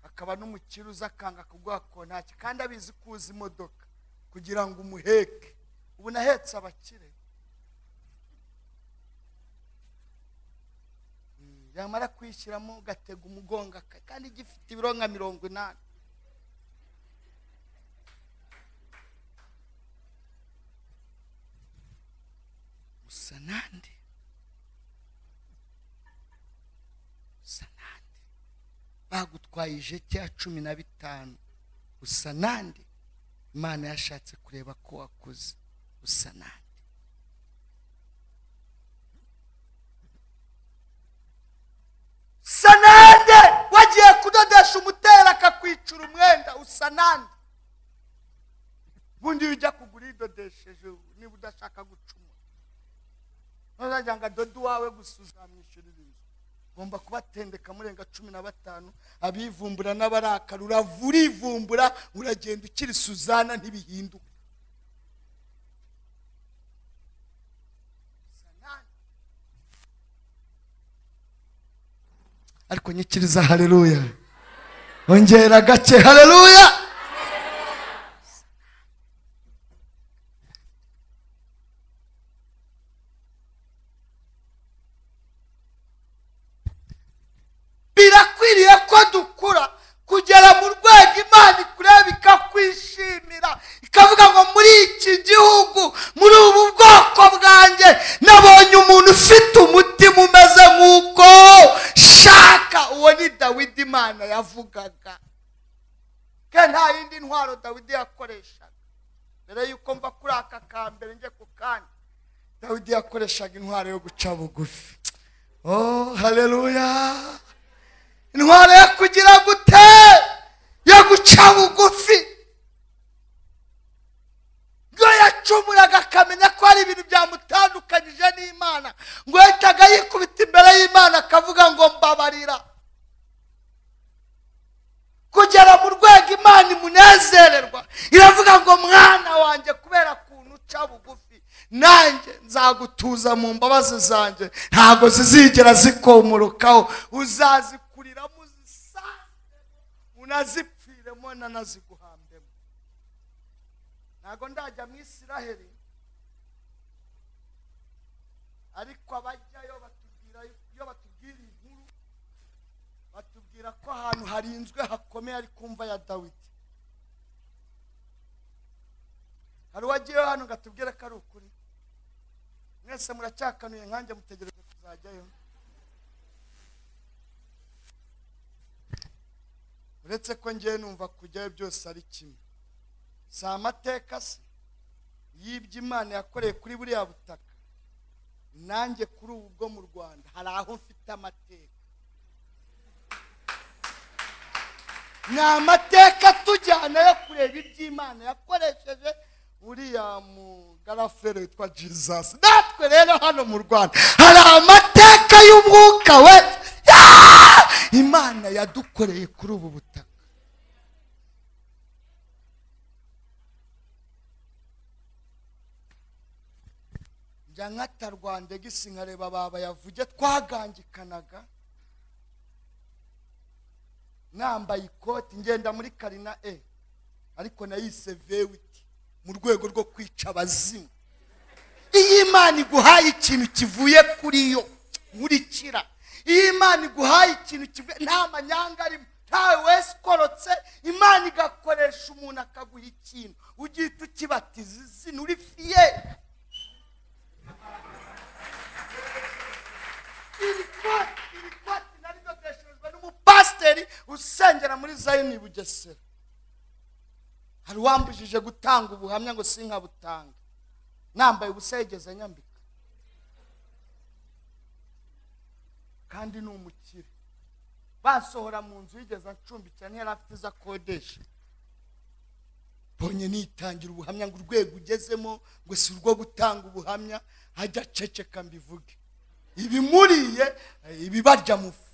akaba n'umukire uza akanga kuguha kontaki kandi abizi ko uzi imodoka kugira ngo umuheke ubu nahetse abakire Mm, yamara kuyishyiramo ugatega umugongo aka- kandi gifite ibiro nka mirongo inani usa nande usa nande bagutwaye ijeti ya cumi na bitanu usa nande imana yashatse kureba ko wakoze usa nande usa nande wagiye kudodesha umutera akakwicura umwenda usa nande ubundi iyo ujya kugura idodesheje niba udashaka gucumura ntuzajya ngo adode uwawe gusa uzamwishyurira inzu ugomba kubatendeka murenga cumi na batanu abivumbura n'abarakara uravura ivumbura uragenda ukiri suzana ntibihinduka ariko nyikiriza haleluya ongera gake haleluya birakwiriye ko dukura kugera mu rwego imana ikureba ikakwishimira ikavuga ngo muri iki gihugu muri ubu bwoko bwanjye nabonye umuntu ufite umutima umeze nk'uko shaka uwo ni dawidi imana yavugaga ke nta yindi ntwaro dawidi yakoreshaga mbere y'uko mva kuri aka kambere njye ku kandi dawidi yakoreshaga intwaro yo guca bugufi oh haleluya intwaro yo kugira gute yo guca bugufi ngo yacumuraga akamenya ko hari ibintu byamutandukanyije n'imana ngo yahitaga yikubita imbere y'imana akavuga ngo mbabarira kugera mu rwego imana imunezererwa iravuga ngo mwana wanjye kubera kuntu uca bugufi nanjye nzagutuza mu mbabazi zanjye ntabwo zizigera zikomorukaho uzazikuriramo uzisange unazipfiremo nanaziguhambemo ntabwo ndajya mu isiraheli ariko abajyayo batubwira iyo batubwira inkuru batubwira ko ahantu harinzwe hakomeye ari kumva ya dawidi hari uwagiyeyo hano ngo atubwire ko ari ukuri mwese muracyakanuye nkanjye mutegereje kuzajyayo uretse ko ngewe numva kujyayo byose ari kimwe si amateka se y'ibyo imana yakoreye kuri buriya butaka nanjye kuri ubu bwo mu rwanda hari aho mfite amateka ni amateka atujyana yo kureba iby'imana yakoresheje uriya mugarafere witwa jesus natwe rero hano mu rwanda hari amateka y'umwuka we Ah! imana yadukoreye kuri ubu butaka njya nkata rwandegisi nkareba baba yavuge twagangikanaga nambaye ikoti ngenda muri karina e ariko nayise vewiti mu rwego rwo kwica abazimu iyo imana iguhaye ikintu kivuye kuri yo nkurikira iyo imana iguhaye ikintu kivuye nta manyanga arimo ntawe wese ukorotse imana igakoresha umuntu akaguha ikintu ugihita ukibatiza izina uri fiye iri koti iri koti nari dodeshejwe n'umupasiteri usengera muri zayini bugesera hari uwambujije gutanga ubuhamya ngo sinkabutanga nambaye ubusa yigeze nyambika kandi ni umukire bansohora mu nzu yigeze ancumbikira ntiyari afite izo akodesha mbonye nitangira ubuhamya ngo urwego ugezemo ngo si urwo gutanga ubuhamya hajya aceceka mbivuge ibimuriye eh, ibibarya mu fu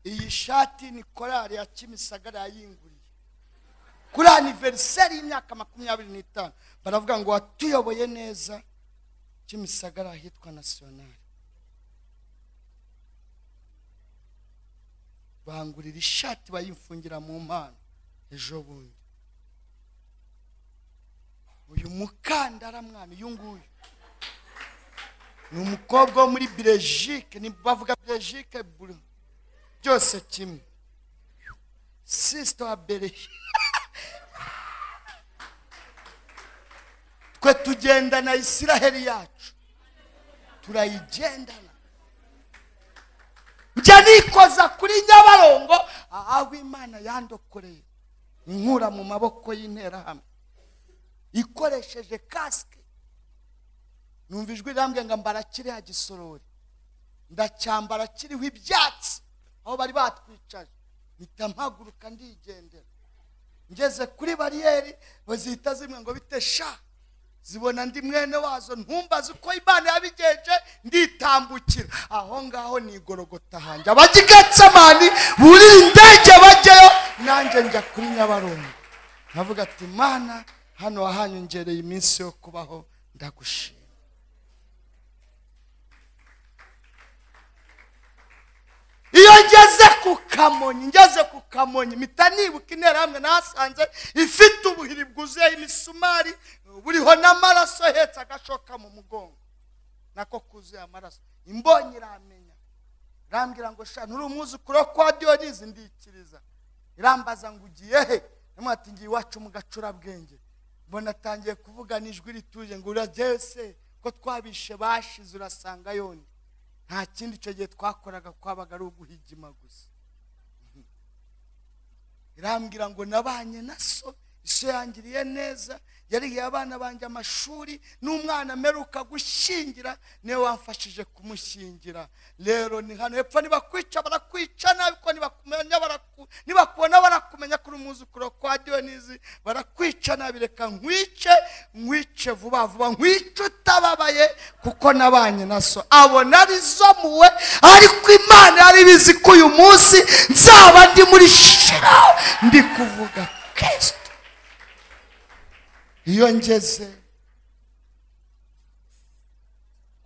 iyi shati ni korali ya kimisagara yayinguriye kuri aniveriseri y'imyaka makumyabiri n'itanu baravuga ngo watuyoboye neza kimisagara ahitwa nasiyonari bangurira ishati bayimfungira mu mpano ejo bundi uyu mukandara mwana uyu nguyu ni umukobwa wo muri belgique ni bavuga belgique buru- byose kimwe sisita wa mbere twe tugendana isiraheli yacu turayigendana njya nikoza kuri nyabarongo aho imana yandokoreye inkura mu maboko y'interahamwe ikoresheje kasike numva ijwi rirambwira ngo mbara kiriya gisorori ndacyambara kiriho ibyatsi aho bari batwicaje mpita mpaguruka ndigendera ngeze kuri bariyeri bazihita zimwe ngo bite sha zibona ndi mwene wazo ntumbaze uko imana yabigenje nditambukira aho ngaho nigorogota hanjye abagigatsamani buri indege bajyayo nanjye njya kuri nyabarongo nkavuga ati mana hano wahanyongereye iminsi yo kubaho ndagushima iyo ngeze ku kamonyi ngeze ku kamonyi mpita nibuka interahamwe nahasanze ifite ubuhiri bwuzuyeho imisumari buriho n'amaraso ahetse agashoka mu mugongo nako kuzuye amaraso imbonye iramenya irambwira ngo sha nturi umwuzukuru wo kwa diyonizi ndikiriza irambaza ngo ugiye he ndamubwira ati ngiye iwacu mu gacurabwenge mbona atangiye kuvugana ijwi rituje ngo urajyayo se ko twabishe bashize urasanga yoni nta kindi icyo gihe twakoraga kwabaga ari uguhigima gusa irambwira ngo nabanye na so iso yangiriye neza yarihiye abana banjye amashuri n'umwana ameruka gushyingira niwe wamfashije kumushyingira rero ni hano hepfo nibakwica barakwica nabi ko nibakumenya baraku- nibakubona barakumenya kuri umwuzukuru kwa diyonizi barakwica nabi reka nkwice nkwice vuba vuba nkwice utababaye kuko nabanye na so abona ari zo muwe ariko imana yari ibizi ko uyu munsi nzaba ndi muri shira ndi kuvuga kristo iyo ngeze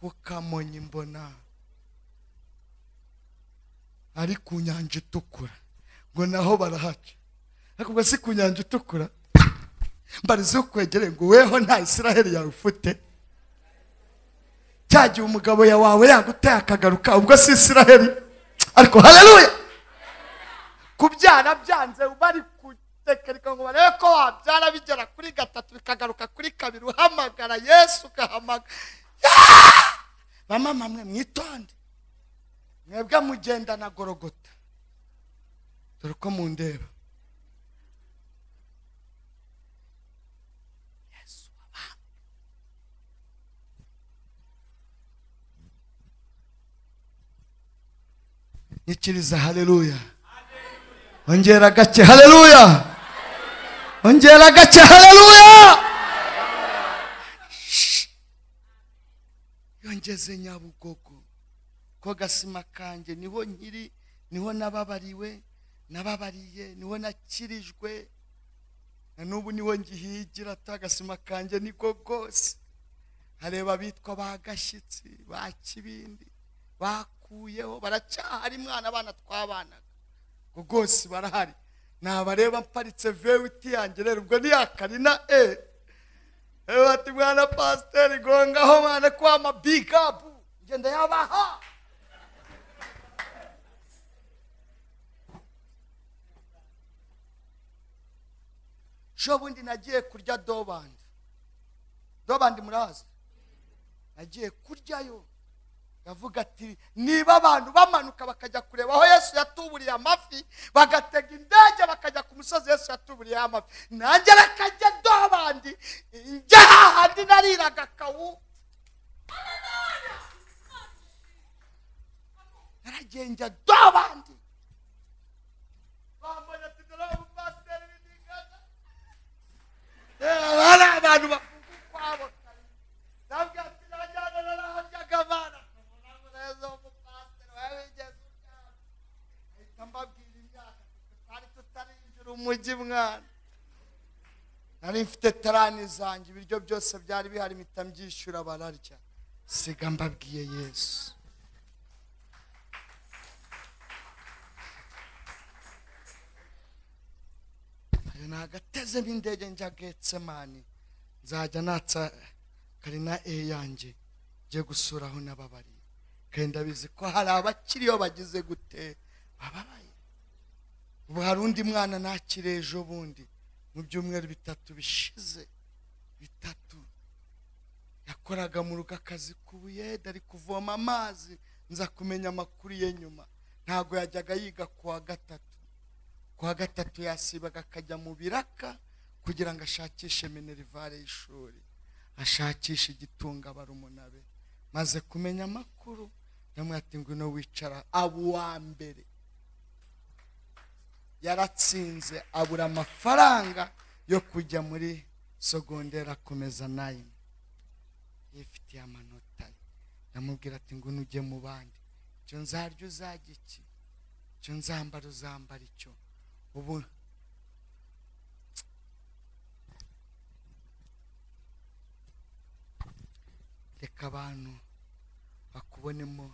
ku kamonyi mbona ari ku nyanja itukura ngo naho barahaca ariko ubwo si ku nyanja itukura mbarize ukwegereye ngo weho nta isiraheli yawe ufite cya gihe umugabo ya wawe yaguteye akagaruka ubwo si isiraheli ariko haleluya kubyara byanze bari kutekereka ngo barebe ko wabyara bigera kuri gatatu bikagaruka kuri kabiri uhamagara yesu ugahamagara Ah! bamama mwe mwitonde mwebwe mugenda na gorogota dore ko mundeba Yesu wabambwe. nyikiriza haleluya ongera gake haleluya ongera gake haleluya Shh. yongeze nyabugogo ko gasima kanjye niho nkiri niho nababariwe nababariye niho nakirijwe na n'ubu niho ngihigira atagasima kanjye niko rwose hareba abitwa ba gashyitsi ba kibindi bakuyeho baracyahari mwana abana twabanaga ngo rwose barahari nabareba mparitse vewiti yanjye rero ubwo ntiyakari na e rero bati mwana pasiteri gongaho mwana kwama bigapu ngenda yabaha ejo bundi nagiye kurya dobandi dobandi murazi nagiye kuryayo avuga ati niba abantu bamanuka bakajya kureba aho yesu yatuburiye amafi bagatega indege bakajya ku musozi yesu yatuburiye amafi nanjye reka njye dobandi njye hahandi nariraga kawu naragiye njya dobandi bambonye ati dore umupasiteri w'indigana aba ari abantu bavuga ukwabo kare nabwira ati najyana narahajyaga abana umuntu neza w'umupasiteri wabigeze ubwabo ahita mbabwira imyaka tutari tutarinjira umujyi mwana nari mfite tarani zanjye ibiryo byose byari bihari mpita mbyishyura bararya siga mbabwiye yesu kare nagatezemo indege njya getsemani nzajya natsa kare na e yanjye njye gusura aho nababariye kare ndabizi ko hari abakiriyo bagize gute bababaye ubu hari undi mwana nakire ejo bundi mu byumweru bitatu bishize bitatu yakoraga mu rugo akazi k'ubuyede ari kuvoma amazi nza kumenya amakuru ye nyuma ntabwo yajyaga yiga ku wa gatatu ku wa gatatu yasibaga akajya mu biraka kugira ngo ashakishe minerivare y'ishuri ashakishe igitunga barumuna be maze kumenya amakuru ndamwati ngwino wicara aba uwa mbere yaratsinze abura amafaranga yo kujya muri sogonderi akomeza nayini yifitiye amanota ye ndamubwira ati ngwino ujye mu bandi icyo nzarya uzajya iki icyo nzambara uzambara icyo ubu reka abantu bakubonemo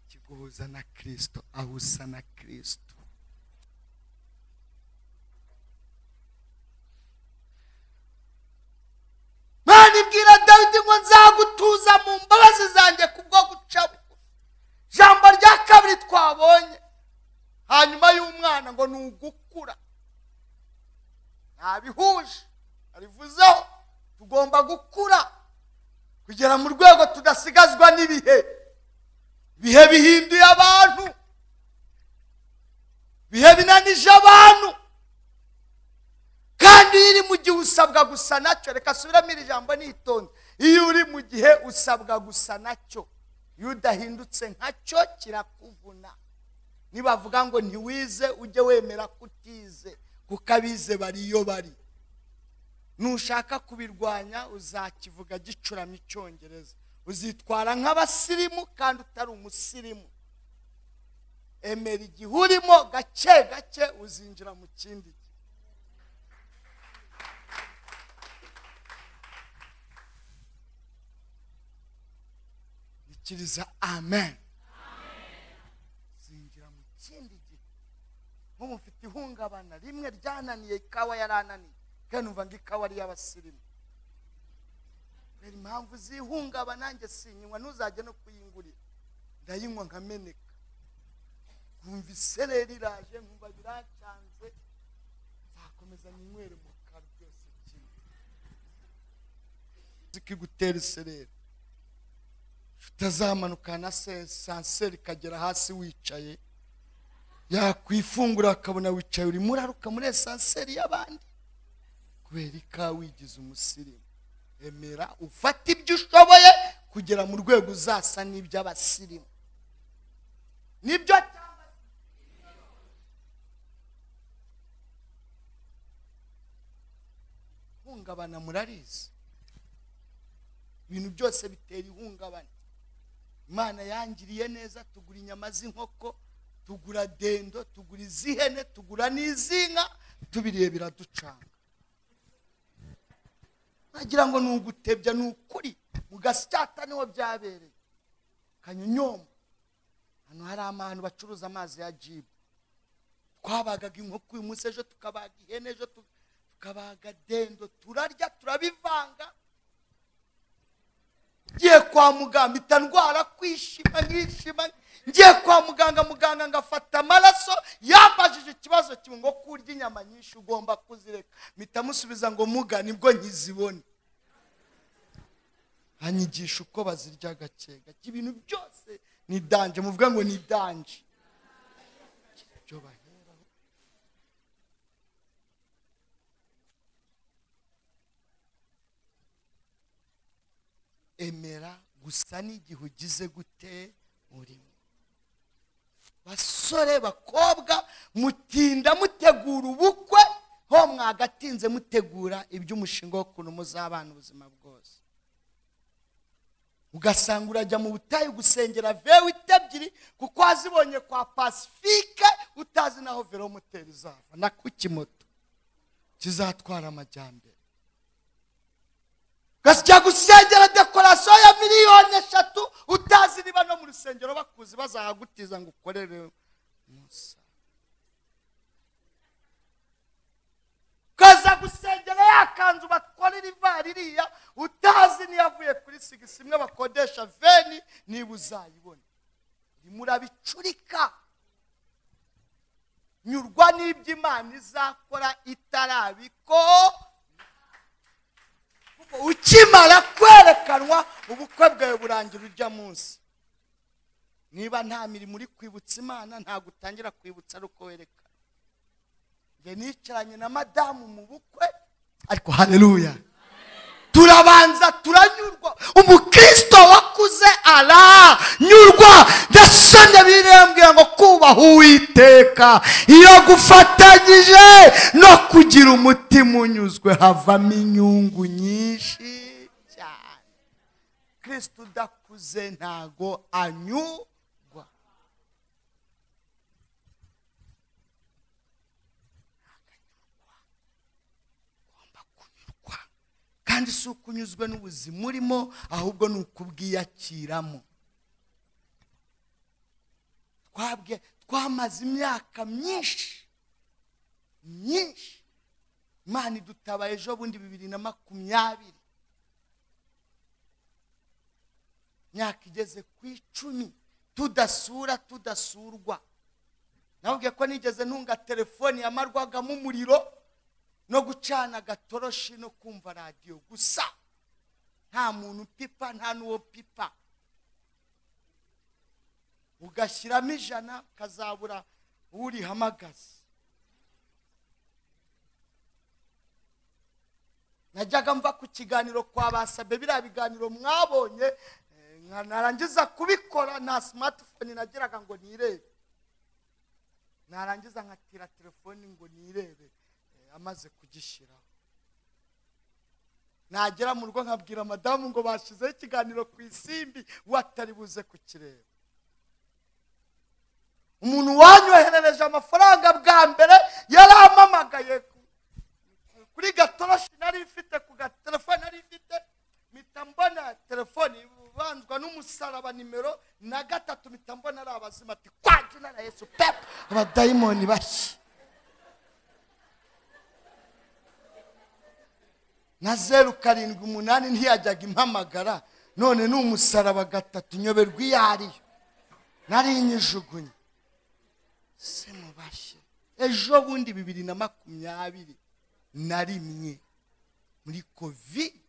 ikiguhuza na kirisito aho usa na kirisito mana ibwira dawidi ngo nzagutuza mu mbabazi zanjye kubwo guca bugufi ijambo rya kabiri twabonye hanyuma y'umwana ngo ni ugukura ntabihuje arivuzeho tugomba gukura kugera mu rwego tudasigazwa n'ibihe ibihe bihinduye abantu ibihe binanije abantu kandi iyo iri mu gihe usabwa gusa nacyo reka subiramo iri jambo nitonze iyo uri mu gihe usabwa gusa nacyo iyo udahindutse nkacyo kirakuvuna nibavuga ngo ntiwize ujye wemera ko utize kuko abize bari iyo bari nushaka kubirwanya uzakivuga gicuramye icyongereza uzitwara nk'abasirimu kandi utari umusirimu emera igihe urimo gake gake uzinjira mu kindi gihe ikiriza amen zinjira mu kindi gihe nk'ubu mfite ihungabana rimwe ryananiye ikawa yarananiye kandi numva ngo ikawa ari iy'abasirimu rero impamvu zihungabana nanjye sinyinywa ntuzajye no kuyingurira ndayinywa nkameneka nkumva isereri iraje nkumva biracanze nzakomeza ninywere mu kanwa byose kimwe zikigutera isereri utazamanuka na se- sanseri ikagera hasi wicaye yakwifungura akabona wicaye urimo uraruka muri esanseri y'abandi kubera ikawa wigize umusirimu emera ufata ibyo ushoboye kugera mu rwego uzasa n'iby'abasirimu nibyo cyangwa se ihungabana murarizi ibintu byose bitera ihungabana imana yangiriye neza tugura inyama z'inkoko tugura dendo tugura iz'ihene tugura n'iz'inka tubiriye biraducanga nagira ngo ni ugutebya ni ukuri mu gasyata niho byabereye kanyonyomba hano hari ahantu bacuruza amazi ya jibu twabagaga inkoko uyu munsi ejo tukabaga ihene ejo tu- tukabaga dendo turarya turabivanga ngiye kwa muganga mpita ndwara kwishima nkishima ngiye kwa muganga muganga ngafata amaraso yambajije ikibazo kimwe ngo kurya inyama nyinshi ugomba kuzireka mpita musubiza ngo muga nibwo nkizibone anyigisha uko bazirya gake gake ibintu byose ni danje muvuga ngo ni danje ibyo baheraho emera gusa n'igihe ugize gute urimo basore bakobwa mutinda mutegura ubukwe ho mwagatinze mutegura iby'umushinga w'ukuntu muzabana ubuzima bwose ugasanga urajya mu butayu gusengera vewe ebyiri kuko wazibonye kwa pasifike utazi naho velomoteri izava na ku kimoto kizatwara amajyambere ugasya gusengera dekorasiyo ya miliyoni eshatu utazi niba no mu rusengero bakuzi bazahagutiza ngo ukorere musa ukaza gusengera yakanzu bakorera ivari iriya utazi niyo avuye kuri sigisi imwe bakodesha veni niba uzayibona murabicurika nyurwa n'ibyo imana izakora itarabiko ukimara kwerekanwa ubukwe bwawe burangira ujya munsi niba nta mirimo uri kwibutsa imana ntabwo utangira kwibutsa ari uko werekana njye nicaranye na madamu mu bukwe ariko hareruya turabanza turanyurwa umukristo wakuze aranyurwa yasanye birembwira ngo kubaha uwiteka iyo gufatanyije no kugira umutima unyuzwe havamo inyungu nyinshi cyane kristo udakuze ntago anyurwa kandi si uko unyuzwe n'ubuzima urimo ahubwo ni uko ubwiyakiramo twabwe twamaze imyaka myinshi myinshi imana idutabaye ejo bundi bibiri na makumyabiri imyaka igeze ku icumi tudasura tudasurwa nababwiye ko nigeze ntunga telefoni yamarwagamo umuriro no gucana agatoroshi no kumva radiyo gusa nta muntu upipa nta n'uwo pipa ugashyiramo ijana ukazabura urihamagaza najyaga mva ku kiganiro kwa basabe biriya biganiro mwabonye narangiza kubikora nta simatifoni nagiraga ngo nirebe narangiza nkatira telefoni ngo nirebe amaze kugishyiraho nagera mu rugo nkabwira madamu ngo bashyizeho ikiganiro ku isimbi watari buze kukireba umuntu wanyoherereje amafaranga bwa mbere yarampamagaye kuri gatoroshi nari ifite ku gatelefone nari ifite mpita mbona telefone ibanzwa n'umusaraba nimero na gatatu mpita mbona ari abazima ati kwa jina na yesu pepu abadayimoni bashya na zeru karindwi umunani ntiyajyaga impamagara none ni umusaraba gatatu nyoberwa iyo ariyo nari inyijugunye se mubashye ejo bundi bibiri na makumyabiri na rimwe muri kovide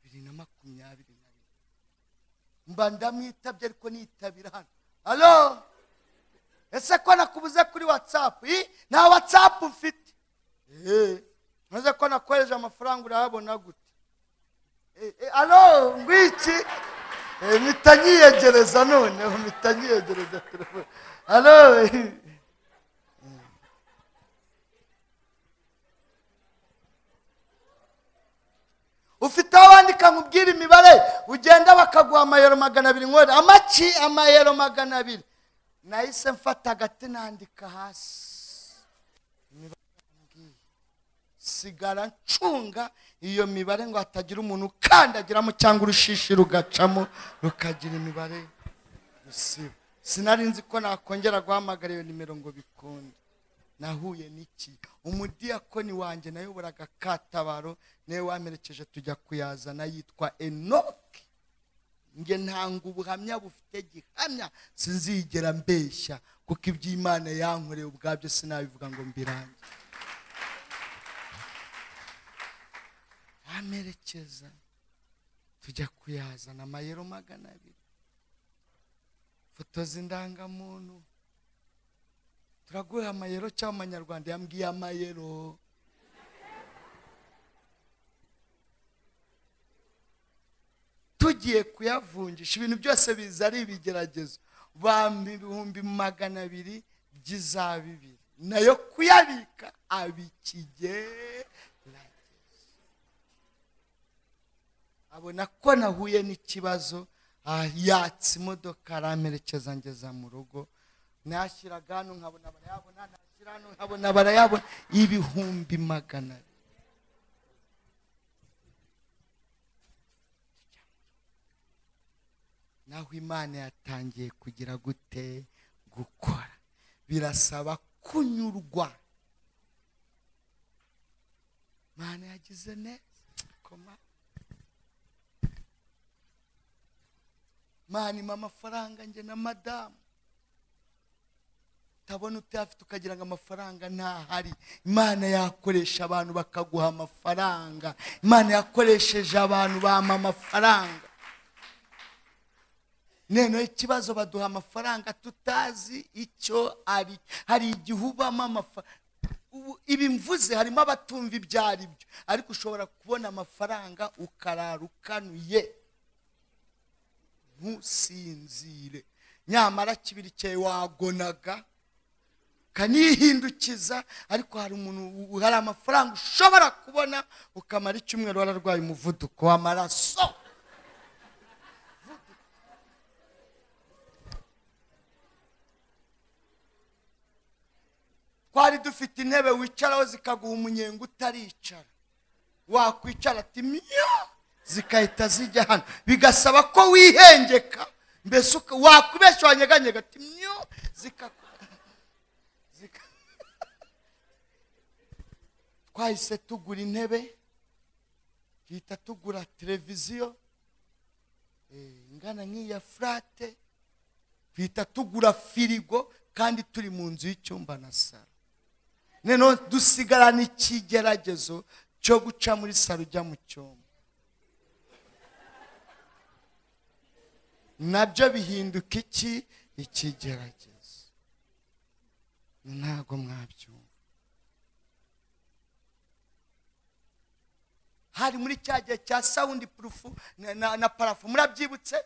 bibiri na makumyabiri na rimwe mba ndamwitabye ariko nitabira hano alo ese ko nakubuze kuri watsapu nta watsapu mfite eee maze ko nakohereje amafaranga urayabona gute alo ngwiki mpita nyiyegereza noneho mpita nyiyegereza telefone alo ufite aho wandika nkubwira imibare ugenda bakaguha amayero magana abiri nkore amaki amayero magana abiri nahise mfata agati nandika hasi sigara ncunga iyo mibare ngo hatagira umuntu ukandagiramo cyangwa urushishi rugacamo rukagira imibare gusiba sinari nzi ko nakongera guhamagara iyo nimero ngo bikunde nahuye n'iki umudiyakoni wanjye nayobora katabaro niwe wamerekeje tujya kuyazana yitwa enoke nge ntanga ubuhamya bufite gihamya sinzigera mbeshya kuko iby'imana yankoreye ubwabyo sinabivuga ngo mbirange amerekeza tujya kuyazana amayero magana abiri foto z'indangamuntu turaguha amayero cyangwa amanyarwanda yambwiye amayero tugiye kuyavunjisha ibintu byose biza ari ibigeragezo bampa ibihumbi magana abiri by'iza bibiri nayo kuyabika abikigeragezo abona ko nahuye n'ikibazo ah, yatse imodoka aramerekeza ngeza mu rugo nashyiraga hano nkabona barayabona nashyira hano nkabona barayabona ibihumbi magana abiri naho imana yatangiye kugira gute gukora birasaba kunyurwa imana yagize neza koma imana ima amafaranga njye na madamu utabona utayafite ukagira ngo amafaranga ntahari imana yakoresha abantu bakaguha amafaranga imana yakoresheje abantu bampa amafaranga noneho ikibazo baduha amafaranga tutazi icyo ari hari igihe ubamo amafaranga ibi mvuze harimo abatumva ibyo ari byo ariko ushobora kubona amafaranga ukarara ukanuye ntusinzire nyamara kibiri cyawe wagonaga ukanihindukiza ariko hari umuntu hari amafaranga ushobora kubona ukamara icyumweru wararwaye umuvuduko w'amaraso twari dufite intebe wicaraho zikaguha umunyenga utaricara wakwicara ati miya zigahita zijya hano bigasaba ko wihengeka mbese uka- wakubeshya wanyeganyega ati miyo zika zika- twahise tugura intebe duhita tugura televiziyo eh, ingana nk'iya furate duhita tugura firigo kandi turi mu nzu y'icyumba na salo noneho dusigarana ikigeragezo cyo guca muri salo ujya mu cyumba nabyo bihinduka iki ikigeragezo ntabwo mwabyumva hari muri cya gihe cya sawundi purufu na- na- na parafu murabyibutse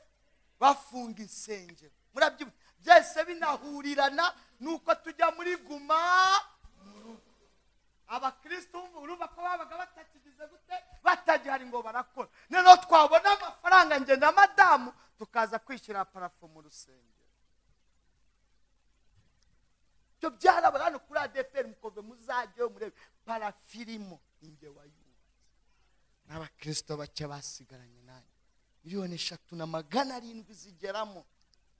bafunga insengero murabyibutse byose binahurirana ni uko tujya muri guma abakristo urumva ko babaga batakigize gute batagihari ngo barakora noneho twabona amafaranga nge na madamu tukaza kwishyura parafo mu rusengero ibyo byarabona hano kuri adeperi mukove muzajyeyo murebe parafirimo inge wayubatse n'abakristo bake basigaranye nanjye miliyoni eshatu na magana arindwi zigeramo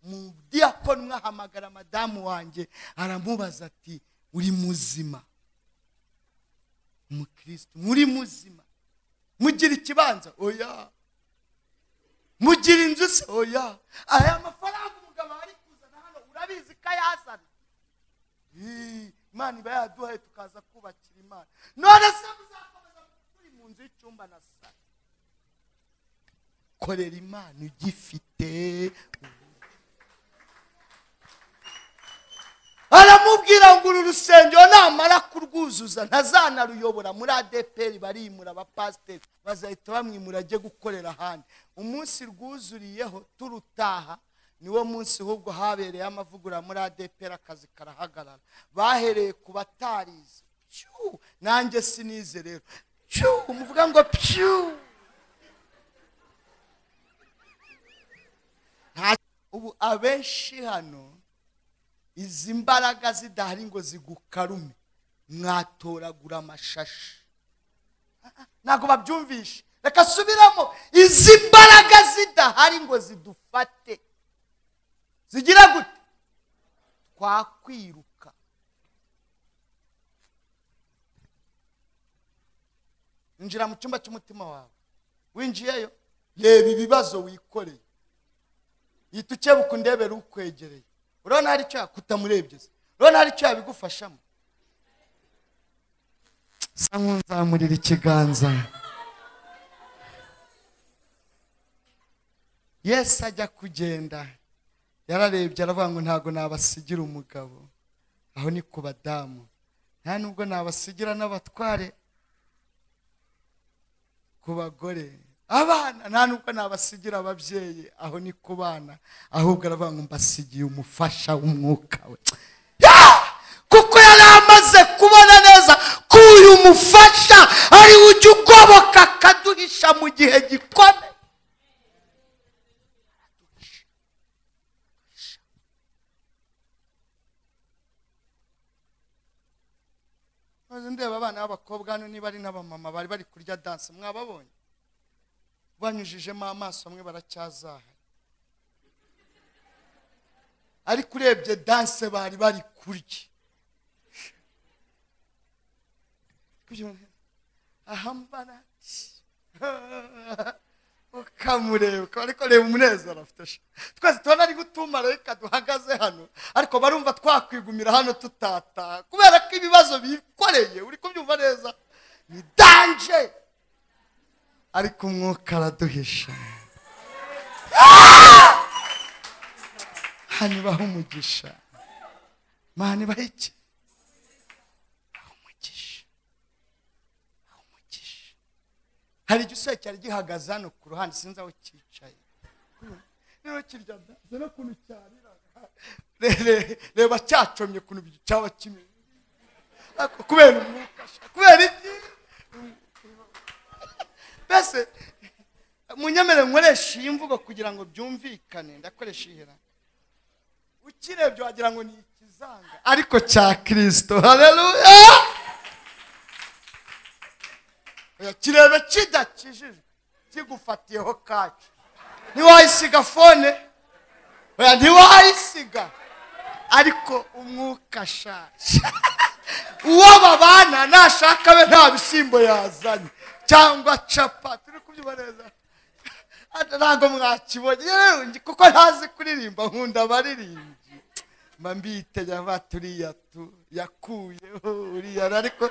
mu diyakoni mwahamagara madamu wanjye aramubaza ati uri muzima umukristo muri muzima mugira ikibanza oya mugira inzu se oya aya mafaranga umugabo ari kuzana hano urabizi ko ayazana Ii, imana iba yaduhaye tukaza kubakira imana none se muzakomeza turi mu nzu y'icyumba na sara korera imana ugifite aramubwira ngo uru rusengero namara kurwuzuza ntazanaruyobora muri adeperi barimura abapasiteri bazahita bamwimura ajye gukorera ahandi umunsi rwuzuriyeho turutaha niwo munsi ahubwo habereye amavugurura muri adeperi akazi karahagarara bahereye ku batarizi Pyu! nanjye sinize rero Pyu! muvuga ngo pyu Nta- ubu abenshi hano izi mbaraga zidahari ngo zigukarume mwatoragura amashashi ntabwo babyumvisha reka subiramo izi mbaraga zidahari ngo zidufate zigira gute twakwiruka injira mu cyumba cy'umutima wawe winjiyeyo reba ibibazo wikoreye yita ukebuka undebera ukwegereye urabona hari icyo yakutamurebye se urabona hari icyo yabigufashamo sa nk'unzamurira ikiganza yesu ajya kugenda yararebye aravuga ngo ntabwo nabasigira umugabo aho ni ku badamu nta nubwo nabasigira n'abatware ku bagore abana nta nubwo nabasigira ababyeyi aho ni ku bana ahubwo aravuga ngo mbasigiye umufasha w'umwuka we Yeah! kuko yari amaze kubona neza ko uyu mufasha ariwe ujya ugoboka akaduhisha mu gihe gikomeye maze ndeba abana b'abakobwa hano niba ari n'abamama bari bari kurya danse mwababonye banyujijemo amaso amwe baracyazaha ariko urebye danse bari bari kurya ahambara ukamureba ukaba ariko reba umunezero afite sha. twese tubona ari gutumarayika duhagaze hano ariko barumva twakwigumira hano tutataha kubera ko ibibazo bikoreye uri kubyumva neza ni danje ariko umwuka araduhisha hano ibaho umugisha mani ibaho iki Ibaho umugisha Ibaho umugisha hari igisore cyari gihagaze hano ku ruhande sinzi aho cyicaye rero kirya byanze n'ukuntu cyariraga Re- re- reba cyacomye ukuntu cyaba kimeze Ariko kubera umwuka sha, kubera iki mbese munyemerere nkoresha iyi mvugo kugira ngo byumvikane ndakoresha ihera ukirebye wagira ngo ni ikizanga ariko cya kirisito hareruya kirebe kidakijijwe kigufatiyeho kacu ntiwayisiga fone oya ntiwayisiga ariko umwuka shasha uwo babana nashaka be nta bishyimbo yazanye cyangwa capati uri kubyumva neza Hano ntabwo mwakibonye rero ngi- kuko ntazi kuririmba nkunda abaririmbyi mba mbiteye aba turiya tu yakuyeho uriya ariko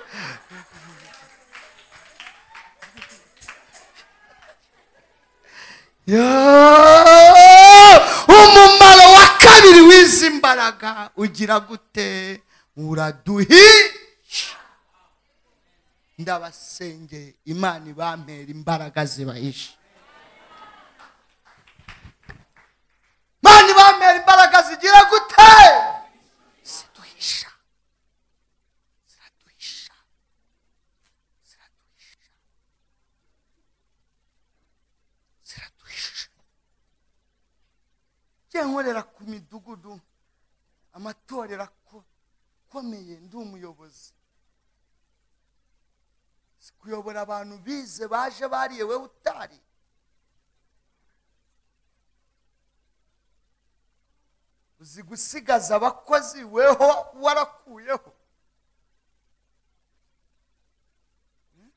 Yo! umumaro wa kabiri w'izi mbaraga ugira gute uraduhisha ndabasengeye imana ibampera imbaraga zibahisha mani bamera imbaraga zigira gute ziduhisha ziraduhisha ziraduhisha ziraduhisha njye nkorera ku midugudu amatorero ako- akomeye ndi umuyobozi Si kuyobora abantu bize baje bariye wowe utari uzi gusigaza abakozi weho warakuyeho Hmm?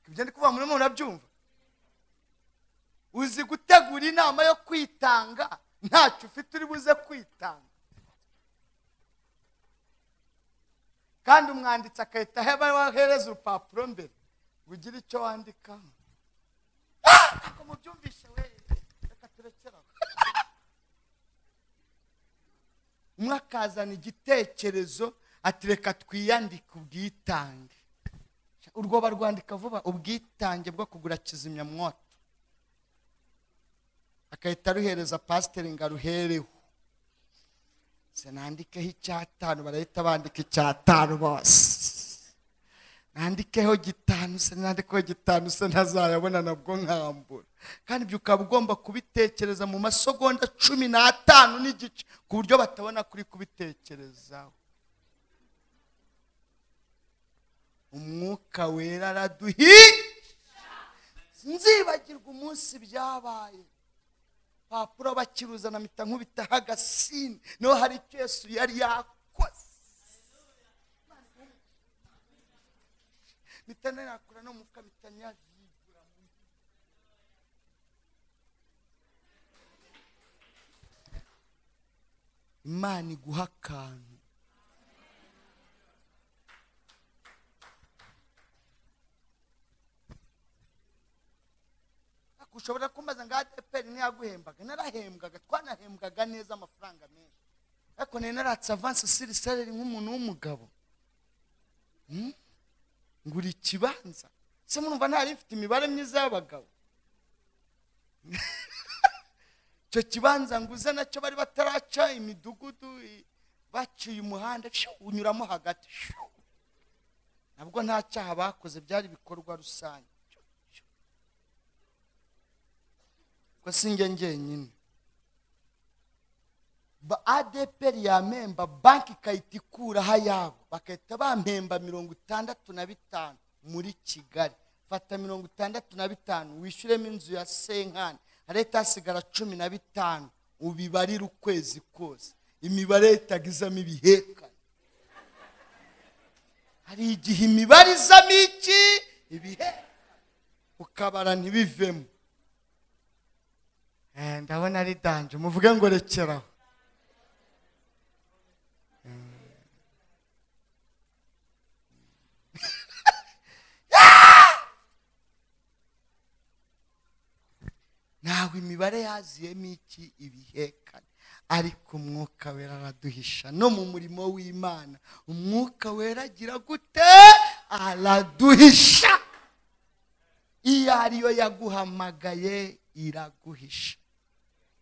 ibyo ndi kuvuga muri mwe murabyumva uzi gutegura inama yo kwitanga ntacyo ufite uri buze kwitanga kandi umwanditsi agahita aheba- ahereza urupapuro mbere ngo ugire icyo wandikaho Ah! ntabwo mubyumvishe we reka turekere aho umwe akazana igitekerezo ati reka twiyandike ubwitange urwo barwandika vuba ubwitange bwo kugura kizimyamwoto agahita aruhereza pasiteri ngo aruhereho se nandikeho icyatanu barahita bandika icyatanu bose nandikeho gitanu se nandikeho gitanu se ntazayabona nabwo nkambura kandi ibyo ukaba ugomba kubitekereza mu masegonda cumi n'atanu n'igice ku buryo batabona kuri kubitekerezaho umwuka wera araduhi nzibagirwa umunsi byabaye papuro bakiruzana mpita nkubitaho agasini niho hari icyo yesu yari yakoze mpita nakura no mufuka mpita nyabigura mu imana iguha akantu ushobora kumbaza ngo adeperi ntiyaguhembaga narahembwaga twanahembwaga neza amafaranga menshi ariko nari naratse avansi siri sereri nk'umuntu w'umugabo Hmm? ngura ikibanza se murumva ntari mfite imibare myiza y'abagabo icyo kibanza nguze nacyo bari bataraca imidugudu i- baciye umuhanda shiu, unyuramo hagati shiu. nabwo nta cyaha bakoze byari ibikorwa rusange Shiu, shiu. ubwo si njye njyenyine ba adeperi yamemba banki ikahita ikuraho ayabo bagahita bampemba mirongo itandatu na bitanu muri kigali fata mirongo itandatu na bitanu wishyuremo inzu ya senkani leta hasigara cumi na bitanu ubibarire ukwezi kose imibare itagizamo ibihekane hari igihe imibare izamo iki ibihe ukabara ntibivemo Eh, ndabona ari danje muvuge ngo rekeraho ntabwo imibare yaziyemo iki ibihekane ariko umwuka wera araduhisha no mu murimo w'imana umwuka wera agira gute araduhisha iyo ariyo yaguhamagaye iraguhisha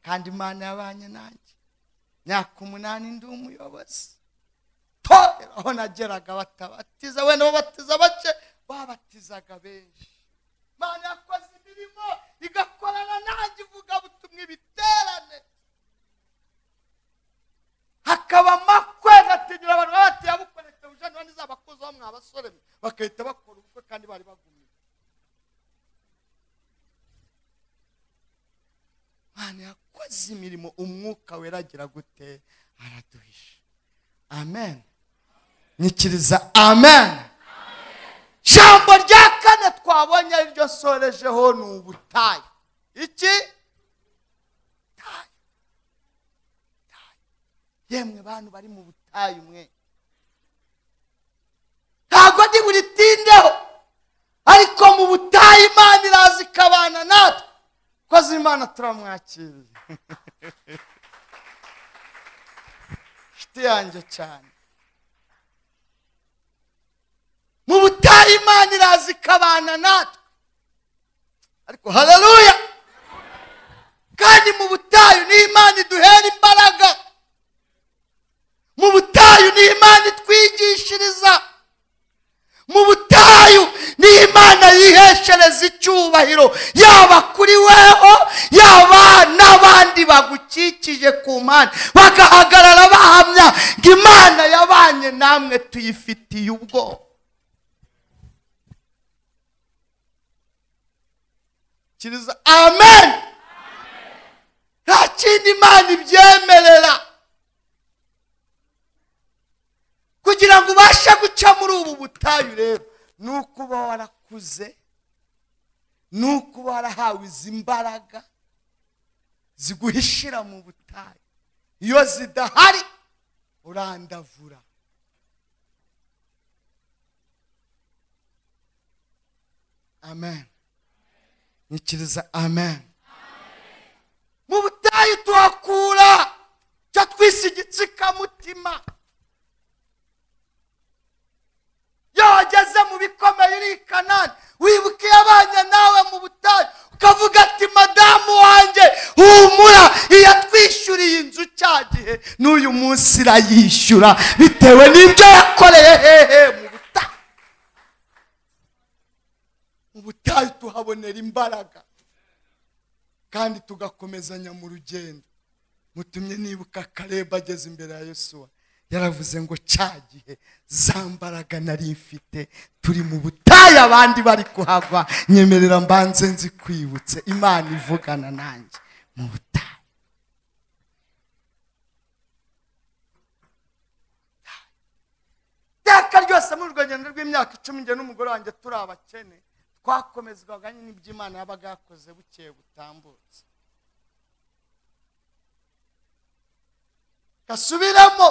kandi imana yabanye nanjye myaka umunani ndi umuyobozi torero aho nageraga batabatiza wenda babatiza bake babatizaga benshi imana yakoze imirimo igakorana nanjye ivuga butumwa ibiterane hakaba amakwe agatinyura abantu baba batiyabukoreka bujyanye n'izabakuzaho mwabasore mwe bagahita bakora ubukwe kandi bari bagumye imana yakoze imirimo umwuka weragira gute araduhisha amen nyikiriza amen jambo rya kane twabonye ari ryo nsorejeho ni ubutayu iki Butayu. Butayu. yemwe bantu bari mu butayu mwe ntabwo ndi buritindeho ariko mu butayu imana iraza ikabana natwe koze imana turamwakiriye inshuti yanjye cyane mu butayu imana iraza ikabana natwe ariko haleluya kandi mu butayu ni imana iduhera imbaraga mu butayu ni imana itwigishiriza mu butayu ni imana yiheshereza icyubahiro yaba kuri weho yaba n'abandi bagukikije ku mpande bagahagarara bahamya ngo imana yabanye namwe tuyifitiye ubwoba kiriza amen nta kindi imana ibyemerera kugira ngo ubashe guca muri ubu butayu rero ni uko uba warakuze ni uko uba warahawe izi mbaraga ziguhishira mu butayu iyo zidahari urandavura amen nyikiriza amen mu butayu tuhakura cyo twise igitsikamutima iyo wageze mu bikomeye uri i kanani wibuka iyo abanye nawe mu butayu ukavuga ati madamu wanjye humura iyatwishyuriye inzu cya gihe n'uyu munsi irayishyura bitewe n'ibyo yakoreye hehe mu butayu mu butayu tuhabonera imbaraga kandi tugakomezanya mu rugendo mutumye nibuka kareba ageze imbere ya yosuwa yaravuze ngo cya gihe za mbaraga nari mfite turi mu butayu abandi bari kuhava nyemerera mbanze nzikwibutse imana ivugana nanjye mu butayu iteka ryose mu rwengendo rw'imyaka icumi njye n'umugore wanjye turi abakene twakomezwaga nyine ibyo imana yabaga yakoze bukeye butambutse gasubiremo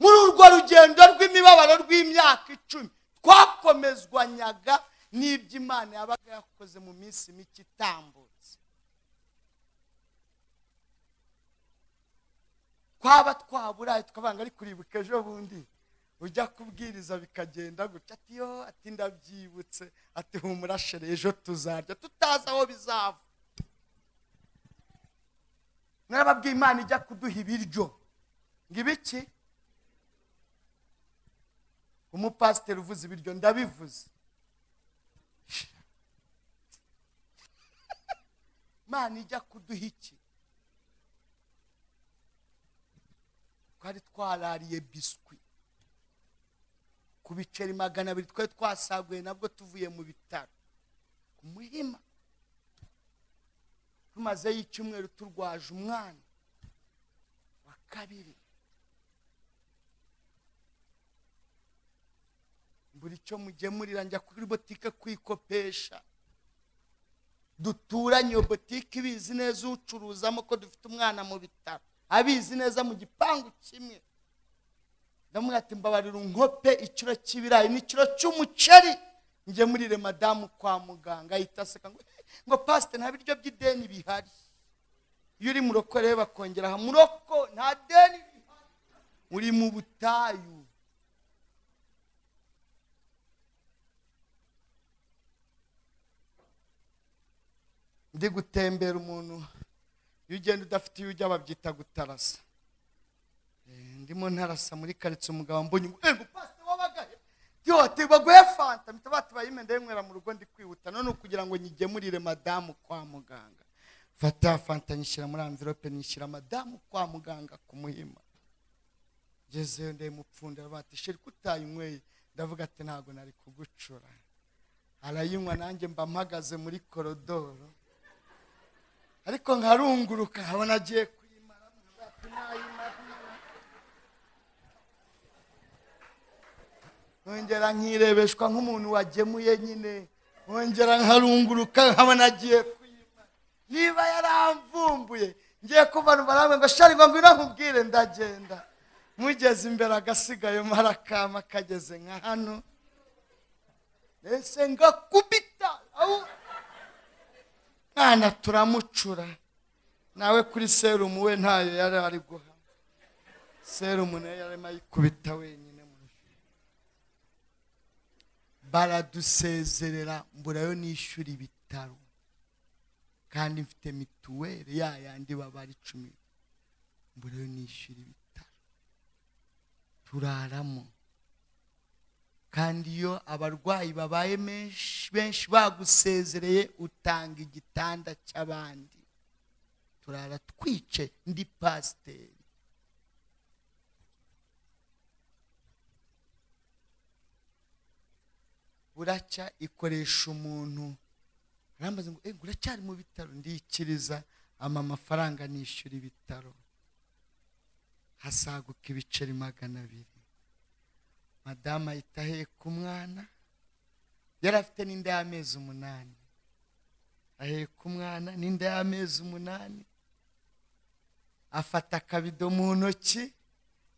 muri urwo rugendo rw'imibabaro rw'imyaka icumi twakomezwanyaga n'ibyo imana yabaga yakoze mu minsi mike itambutse twaba twaburaye tukavanga ari kuribuka ejo bundi ujya kubwiriza bikagenda gutya ati yo ati ndabyibutse ati humura shere ejo tuzarya tutazi aho bizava narababwiye imana ijya kuduha ibiryo ngo ibiki umupasiteri uvuze ibiryo ndabivuze imana ijya kuduha iki twari twarariye biswi ku biceri magana abiri twari twasaguye nabwo tuvuye mu bitaro ku muhima tumazeyo icyumweru turwaje umwana wa kabiri buri cyo mugemurira njya kuri botike kwikopesha duturanye iyo botike ibizi neza ucuruzamo ko dufite umwana mu bitaro abizi neza mu gipangu kimwe ndamubwira ati mbabarira unkope ikiro cy'ibirayi n'ikiro cy'umuceri njye murire madamu kwa muganga ahita aseka ngo "Eh, ngo pasite nta biryo by'ideni bihari iyo uri muroko rero bakongera aha muroko nta deni bihari uri mu butayu ndi gutembera umuntu iyo ugenda udafite iyo ujya babyita gutarasa Eh, ndimo ntarasa muri karitsiye umugabo mbonye ngo ego pasite wabaga he tiyo ati baguhe fanta mpita batubaye imenda y'inywera mu rugo ndi kwihuta none kugira ngo nyigemurire madamu kwa muganga fata fanta nyishyira muri amvirope nyishyira madamu kwa muganga ku muhima ngezeyo ndayimupfundira bati sheri kutayinyweye ndavuga ati ntabwo nari kugucura arayinywa nanjye mba mpagaze muri korodoro ariko nkarunguruka nkabona agiye kuyimara nkavuga ati nayimara nkongera nkirebeshwa nk'umuntu wagemuye nyine nkongera nkarunguruka nkabona agiye kuyimara niba yaramvumbuye ngiye kubona baramwe ngo shari ngo ngwino nkubwire ndagenda mugeze imbere agasigaye mara kama kageze nka hano ese ngakubita au mwana turamucura nawe kuri serumu we ntayo yari ari guha serumu nayo yarimo ayikubita wenyine mu ijuru. baradusezerera mburayo nishyura ibitaro kandi mfite mituweli ya yandi baba ari cumi mburayo nishyura ibitaro turaramo kandi iyo abarwayi babaye menshi benshi bagusezereye utanga igitanda cy'abandi turara twice ndi pasiteri buracya ikoresha umuntu arambaza ngo "Eh, uracyari mu bitaro ndikiriza ama amafaranga nishyura ibitaro hasaguka ibiceri magana abiri madamu ahita aheka umwana yari afite n'inda y'amezi umunani aheka umwana n'inda y'amezi umunani afata akabido mu ntoki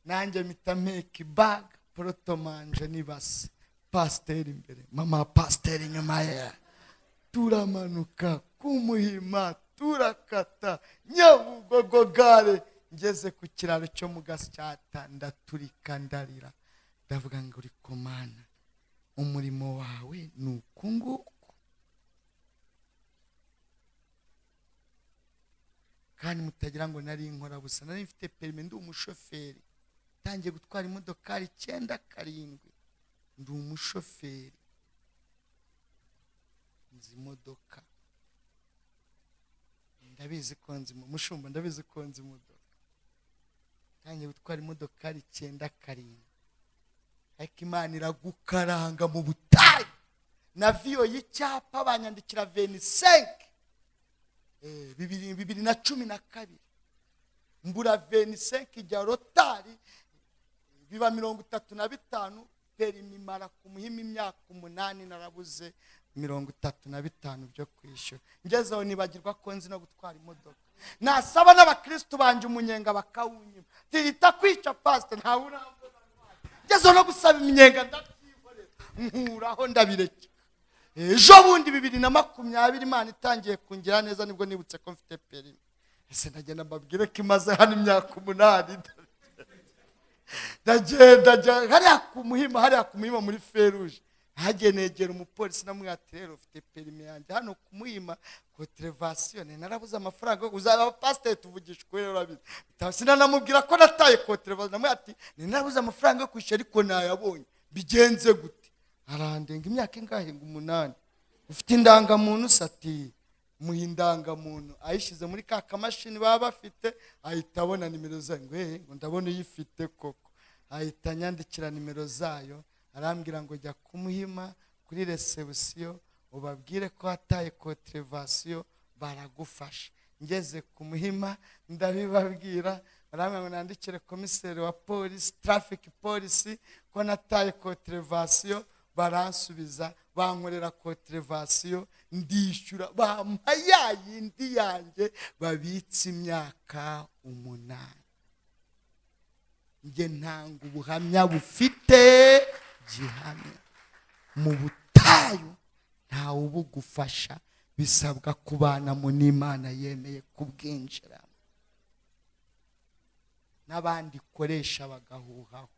nanjye mpita mpeka ibaga porotomanje n'ibase pasiteri imbere mama pasiteri inyuma ye turamanuka kumuhima turakata nyabugogo gare ngeze ku kiraro cyo mu gasyata ndaturika ndarira ndavuga ngo uri komana umurimo wawe ni uku nguku kandi mutagira ngo nari inkorabusa nari mfite perime ndi umushoferi ntangiye gutwara imodokari icyenda karindwi ndi umushoferi nzi imodoka ndabizi ko nzi imo- mushumba ndabizi ko nzi imodoka ntangiye gutwara imodokari icyenda karindwi ariko imana iragukaranga mu butayu na viyo y'icyapa banyandikira venisenke Eh, bibiri bibiri na cumi na kabiri mbura venisenke ijya rotari biba mirongo itatu na bitanu perimi imara ku muhima imyaka umunani narabuze mirongo itatu na bitanu byo kwishyura ngezeho nibagirwa ko nzi no gutwara imodoka nasaba n'abakirisitu banje umunyenga bakawunyima tihita kwica pasite ntawe urambona ngezeho no gusaba iminyenga ndabyikorera nkuraho ndabirekera ejo bundi bibiri na makumyabiri imana itangiye kungira neza nibwo nibutse ko mfite perimi ese ndagenda mbabwire ko imaze hano imyaka umunani ndagenda njya hariya ku muhima hariya ku muhima muri feruje hagiye negera umupolisi namwihatirere ufite perime yanjye hano ku muhima koterevasiyone narabuze amafaranga uzaba pasiteri tuvugisha ukuri rero urabizi sinanamubwira ko nataye koterevasiyone namwihatirere narabuze amafaranga yo kwishyura ariko nayabonye bigenze gute arandenga imyaka ingahe ngo umunani ufite indangamuntu sati muha indangamuntu ayishyize muri ka kamashini baba bafite ahita abona nimero zayo ngo "Eh, ngo ndabona uyifite koko ahita anyandikira nimero zayo arambwira ngo jya kumuhima kuri resebusiyo ubabwire ko wataye koterevasiyo baragufasha ngeze ku muhima ndabibabwira barambwira ngo nandikire komiseri wa polisi tarafiki polisi ko nataye koterevasiyo baransubiza bankorera koterevasiyo ndishyura bampa ya yindi yanjye babitse imyaka umunani njye ntanga ubuhamya bufite gihamya mu butayu ntawe ubugufasha bisabwa kubanamo n'imana yemeye kubwinjiramo n'abandi ikoresha bagahuhaho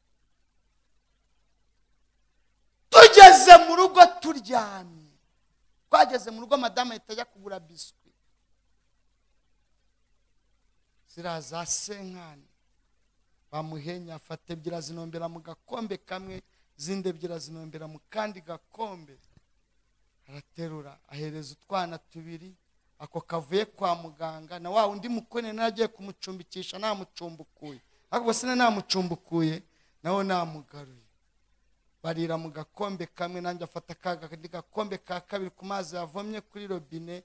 tugeze mu rugo turyamye twageze mu rugo madamu ahita ajya kugura biswi ziriya za senkani bamuhenya afata ebyiri azinombera mu gakombe kamwe izindi ebyiri azinombera mu kandi gakombe araterura ahereza utwana tubiri ako kavuye kwa muganga na wa undi mukone naragiye kumucumbikisha namucumbukuye ariko se namucumbukuye nawe namugaruye barira mu gakombe kamwe nanjye afata akandi gakombe ka kabiri ku mazi yavomye kuri robine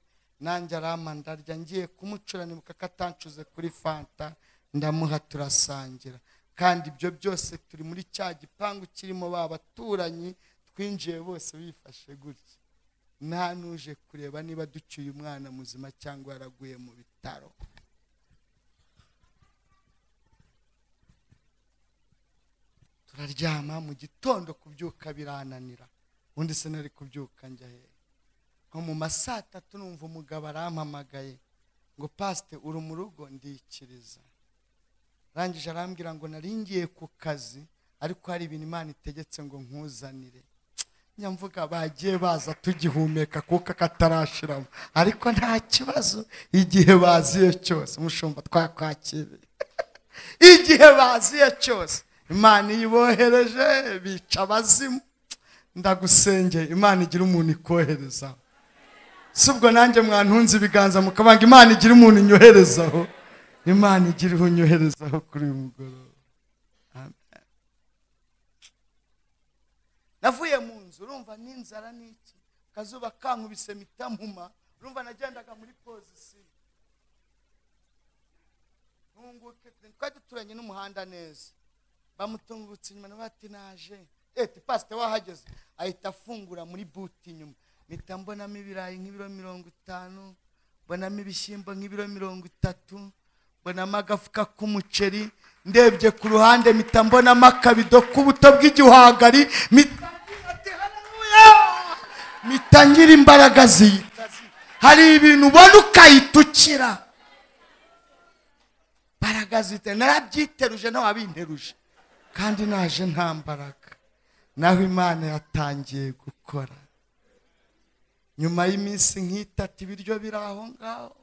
nanjye aramandarya ngiye kumucuranimuka katanshuze kuri fanta ndamuha turasangira kandi ibyo byose turi muri cya gipangu kirimo ba baturanyi twinjiye bose bifashe gutya nta n'uje kureba niba ducyuye umwana muzima cyangwa yaraguye mu bitaro turaryama mu gitondo kubyuka birananira ubundi se nari kubyuka njya hehe nko mu ma saa tatu numva umugabo arampamagaye ngo pasite uri mu rugo ndikiriza arangije arambwira ngo naringiye ku kazi ariko hari ibintu imana itegetse ngo nkuzanire nyamvuga bagiye baza tugihumeka kuko katarashiramo ariko nta kibazo igihe baziye cyose umushumba twakwakiriye igihe baziye cyose imana iyo ibohereje bica abazimu ndagusengeye imana igira umuntu ikoherezaho si ubwo nanjye mwantunze ibiganza mukabanga imana igira umuntu inyoherezaho imana igira unyoherezaho kuri uyu mugoroba Amen. navuye mu nzu urumva n'inzara n'iki akazuba kankubise mitamuma urumva nagendaga muri pozisiyo ntunguke twari duturanye n'umuhanda neza bamutungutse inyuma nawe ati naje eti pasite wahageze ahita afungura muri buti inyuma mpita mbonamo ibirayi nk'ibiro mirongo itanu mbonamo ibishyimbo nk'ibiro mirongo itatu mbonamo agafuka k'umuceri ndebye ku ruhande mpita mbonamo akabido k'ubuto bw'igihwagari mpita ngira ati, "Haleluya!" mpita ngira imbaraga ziyita hari ibintu ubona ukayitukira imbaraga zite narabyiteruje n'ababinteruje kandi naje nta mbaraga naho imana yatangiye gukora nyuma y'iminsi nk'itatu ibiryo biri aho ngaho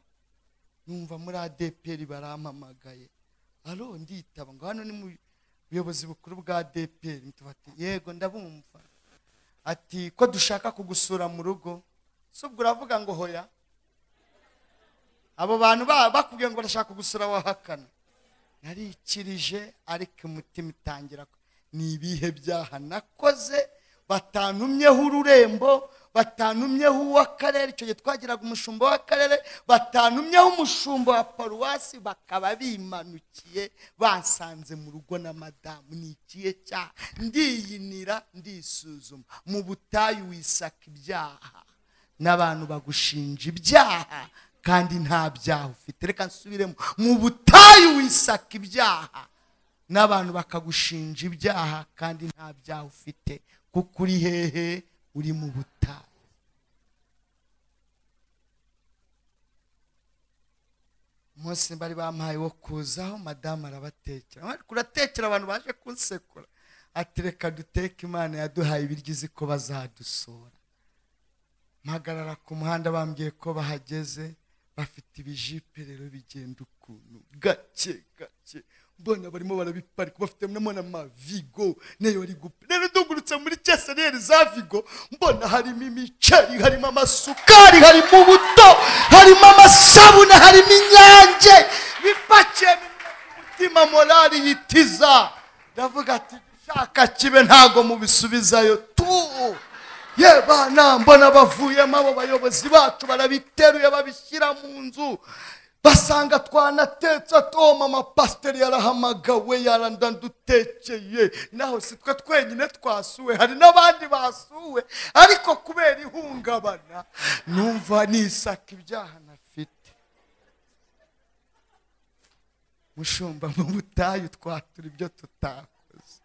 numva muri adeperi barampamagaye aro nditaba ngo hano ni mu buyobozi bukuru bwa adeperi ati yego ndabumva ati ko dushaka kugusura mu rugo si ubwo uravuga ngo hoya abo bantu ba- bakubwiye ngo barashaka kugusura wahakana narikirije ariko umutima itangira ku- ni ibihe byaha nakoze batantumyeho ururembo batantumyeho uw'akarere icyo gihe twagiraga umushumba w'akarere batantumyeho umushumba wa paruwasi bakaba bimanukiye bansanze mu rugo na madamu ni ikihe cyaha ndiyinira ndisuzuma mu butayu wisaka ibyaha n'abantu bagushinja ibyaha kandi nta byaha ufite reka nsubiremo mu butayu wisaka ibyaha n'abantu bakagushinja ibyaha kandi nta byaha ufite kuko uri hehe uri mu butayu umunsi bari bampaye wo kuzaho madamu arabatekera Bari kuratekera abantu baje kunsekura ati reka duteke imana yaduhaye ibiryo izi ko bazadusura mpagarara ku muhanda bambwiye ko bahageze bafite ibijipe rero bigenda ukuntu gake gake mbona barimo barabiparika bafite namwe n'amavigo nayo bari gupa rero ndungurutse muri keseriyeri za vigo mbona harimo imiceri harimo amasukari harimo ubuto harimo amasabune harimo inyange bipakiye mu mutima morali yitiza ndavuga ati dushaka kibe ntago mubisubizayo tu ye bana mbona bavuyemo abo bayobozi bacu barabiteruye babishyira mu nzu basanga twanatetse atoma amapasiteri yarahamagawe yarandadutekeye naho si twe twenyine twasuwe hari n'abandi basuwe ariko kubera ihungabana numva nisaka ibyaha nafite mushumba mu butayu twatura ibyo tutakoze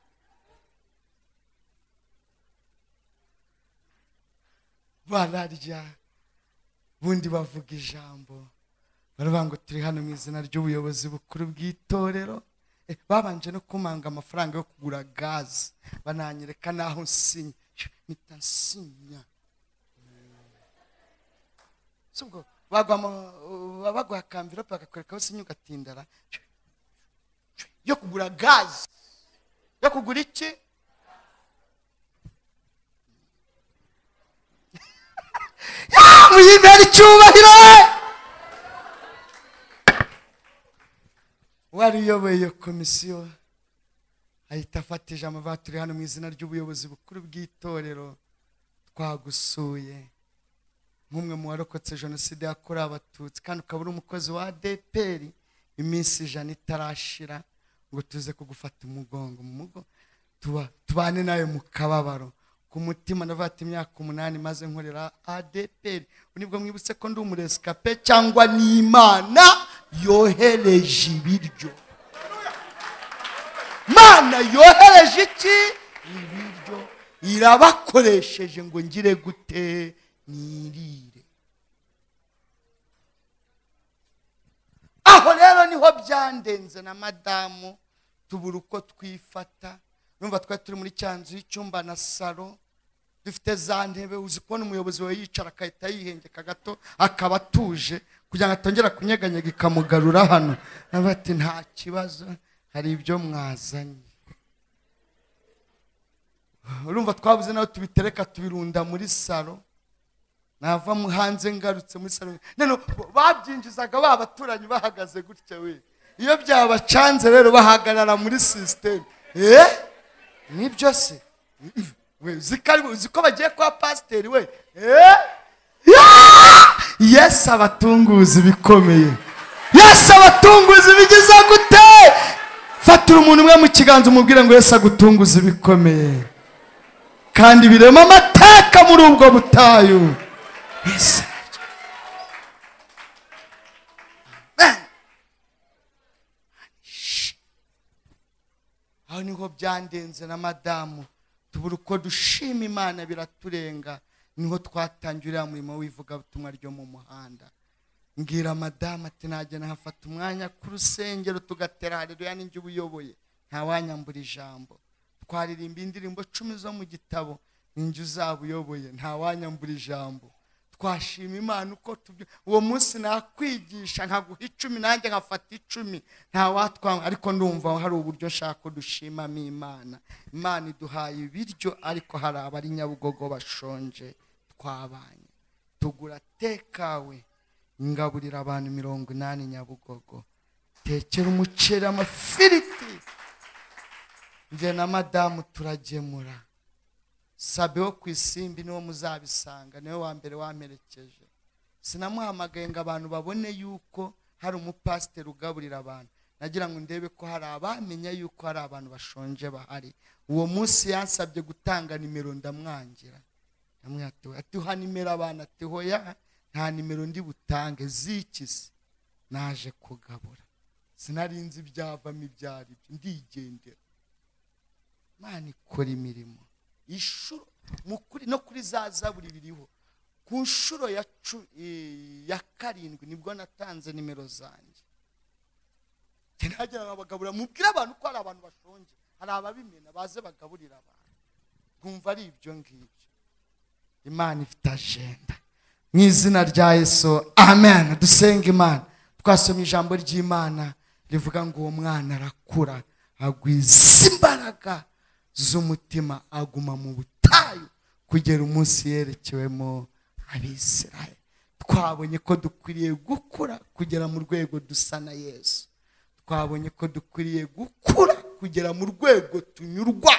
bararya ubundi bavuga ijambo baravuga ngo turi hano mu izina ry'ubuyobozi bukuru bw'itorero Eh, babanje no kumanga amafaranga yo kugura gaze bananyereka n'aho nsinya mpita nsinya Si ubwo bagwa mu- uh, baguha akamvirope bakakwerekaho sinya ugatindara yo kugura gaze yo kugura iki muyimbere icyubahiro uwari uyoboye iyo komisiyo ahita afata ijambo avuga turi hano mu izina ry'ubuyobozi bukuru bw'itorero twagusuye nk'umwe mu warokotse jenoside yakorewe abatutsi kandi ukaba uri umukozi wa adeperi iminsi ijana itarashira ngo tuze kugufata umugongo mu mugo tuba- tubane nawe mu kababaro ku mutima ndavuga ati imyaka umunani maze nkorera adeperi nibwo mwibutse ko ndi umuresikape cyangwa n'imana yohereje ibiryo mana yohereje iki ibiryo irabakoresheje ngo ngire gute nirire aho rero niho byandenze na madamu tubura uko twifata numva twari turi muri cya nzu y'icyumba na salo dufite za ntebe uzi kubona umuyobozi wawe yicara agahita yihengeka gato akaba atuje kugira ngo atongera kunyeganyega ikamugarura hano nawe ati nta kibazo hari ibyo mwazanye urumva twabuze nawe tubitereka tubirunda muri salo nava mu hanze ngarutse muri salon none babyinjizaga ba baturanyi bahagaze gutya we iyo byabacanze rero bahagarara muri sisiteme eh nibyo se we uzi ko ari- uzi ko bagiye kwa pasiteri we eh Yeah! yesu abatunguzi bikomeye yesu abatunguzi bigize gute fatira umuntu umwe mu kiganza umubwire ngo yesu agutunguze ibikomeye kandi birema amateka muri ubwo butayu Yes. Amen. Shh. aho niho byandenze na madamu tubura uko dushima imana biraturenga niho twatangiye uriya murimo w'ivugabutumwa ryo mu muhanda mbwira madamu ati najya nahafata umwanya ku rusengero tugatera hareruya n'injye uba uyoboye ntawanyambura ijambo twaririmba indirimbo cumi zo mu gitabo ninjye uzaba uyoboye ntawanyambura ijambo twashima imana uko tubyo uwo munsi nakwigisha nkaguha icumi nanjye nkafata icumi nta watwanga ariko ndumva hari uburyo nshaka ko dushimamo imana imana iduhaye ibiryo ariko hari abari nyabugogo bashonje twabanye tugura tekawe ngaburira abantu mirongo inani nyabugogo tekera umuceri amafiriti njye na madamu turagemura sabe wo ku isimbi niwo muzabisanga niwe wa mbere wamperekeje sinamuhamagaye ngo abantu babone yuko hari umupasiteri ugaburira abantu nagira ngo ndebe ko hari abamenya yuko hari abantu bashonje bahari uwo munsi yansabye gutanga nimero ndamwangira ndamubwira ati "Oya." ati uha nimero abantu ati hoya nta nimero ndi butange zikisi naje kugabura sinarinzi ibyavamo ibyo ari byo ndigendera imana ikora imirimo inshuro mu kuri- no kuri za zaburi biriho ku nshuro ya, cu- eh, ya karindwi nibwo natanze nimero zanjye ntagira ngo abagaburira mubwire abantu ko hari abantu bashonje hari ababimena baze bagaburira abantu bwumva ari ibyo ngibyo imana ifite ajenda mu izina rya yesu amen dusenga imana twasomye ijambo ry'imana rivuga ngo uwo mwana arakura agwiza imbaraga z'umutima aguma mu butayu kugera umunsi yerekewemo abisirayeli twabonye ko dukwiriye gukura kugera mu rwego dusa na yesu twabonye ko dukwiriye gukura kugera mu rwego tunyurwa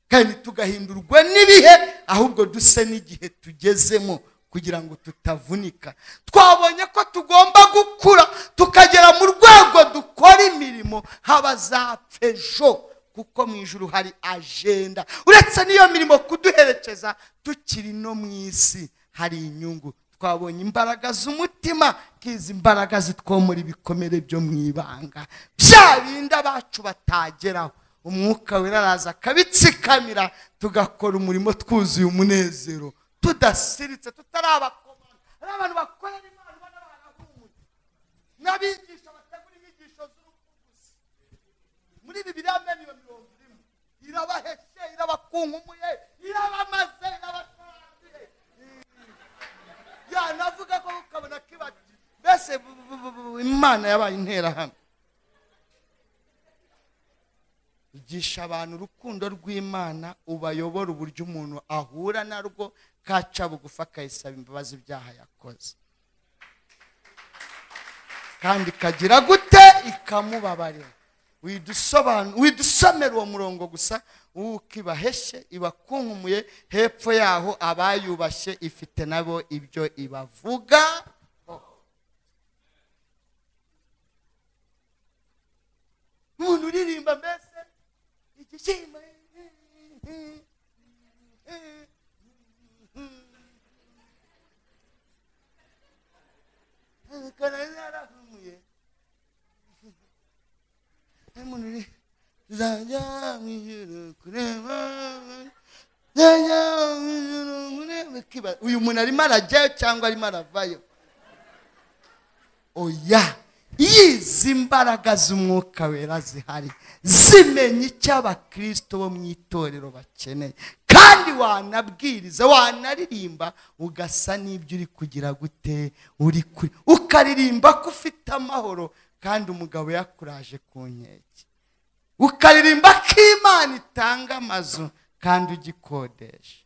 kandi tugahindurwa n'ibihe ahubwo duse n'igihe tugezemo kugira ngo tutavunika twabonye ko tugomba gukura tukagera mu rwego dukora imirimo haba za pejo kuko mu ijuru hari ajenda uretse n'iyo mirimo kuduherekeza tukiri no mu isi hari inyungu twabonye imbaraga z'umutima nk'izi imbaraga zitwomora ibikomere byo mu ibanga bya bindi abacu batageraho umwuka wera araza akabitsikamira tugakora umurimo twuzuye umunezero tudasiritse tutari abakomana ari abantu bakorera imana ubona barahumura n'abigisha bategura inyigisho z'urupfu gusa muri bibiriya miliyoni mirongo irindwi irabaheshe irabakunkumuye irabamaze irabasaranduye yanavuga ko ukabona kibati mbese bu- bu- bu- bu- imana yabaye interahamwe igisha abantu urukundo rw'imana ubayobora uburyo umuntu ahura narwo kaca bugufi akayisaba imbabazi ibyaha yakoze kandi ikagira gute ikamubabarira Widusobanu- widusomera uwo murongo gusa uko ibaheshye ibakunkumuye hepfo yaho abayubashye ifite nabo ibyo ibavuga umuntu uririmba mbese igishyimbo kanari yarahumuye umuntu uri tuzajya mu ijoro kureba tuzajya mu ijoro kureba Kiba- uyu muntu arimo arajyayo cyangwa arimo aravayo oya yizi imbaraga z'umwuka wera zihari zimenya icyo abakristo bo mu itorero bakeneye kandi wanabwiriza wanaririmba ugasa n'ibyo uri kugira gute uri kuri ukaririmba ko ufite amahoro kandi umugabo yakuraje ku nkeke ukaririmba ko imana itanga amazu kandi ugikodesha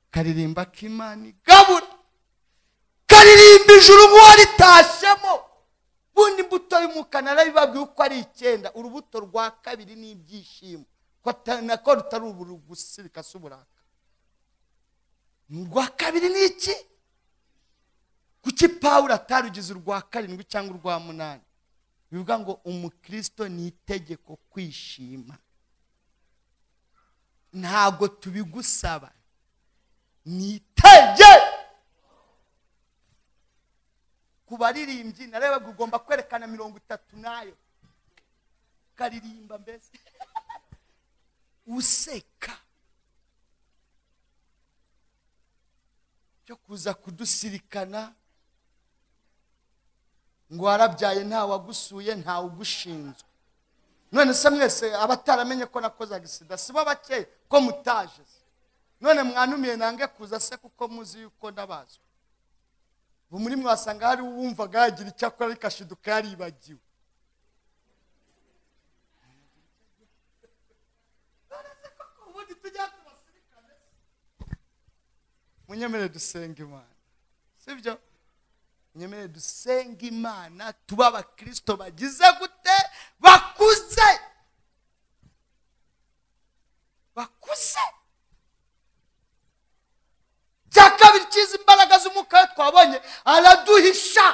ukaririmba ko imana igabura karirimba ijuru nk'uwo ritashyemo ubundi imbuto y'umwuka narabibabwiye uko ari icyenda urubuto rwa kabiri ni ibyishimo ko ata- nako rutari uburu gusa bikasa uburaka urwa kabiri ni iki kuki pawulo atarugize urwa karindwi cyangwa urwa munani bivuga ngo umukristo ni itegeko kwishima ntabwo tubigusaba ni itegeko ku baririmbyi narebaga ugomba kwerekana mirongo itatu nayo ukaririmba mbese useka cyo kuza kudusirikana ngo warabyaye ntawe wagusuye ntawe ugushinzwe none se mwese abataramenye ko nakoze agisida si bo bakeya ko mutaje se none mwanumiye nange kuza se kuko muzi yuko ndabazwe ubu muri mwasanga hari uwumvaga yagira icyo akora ariko ashiduka yaribagiwe munyemere dusenga imana sibyo munyemere dusenga imana tuba abakristo bagize gute bakuze bakuze cya kabiri cyizi imbaraga z'umwuka we twabonye araduhisha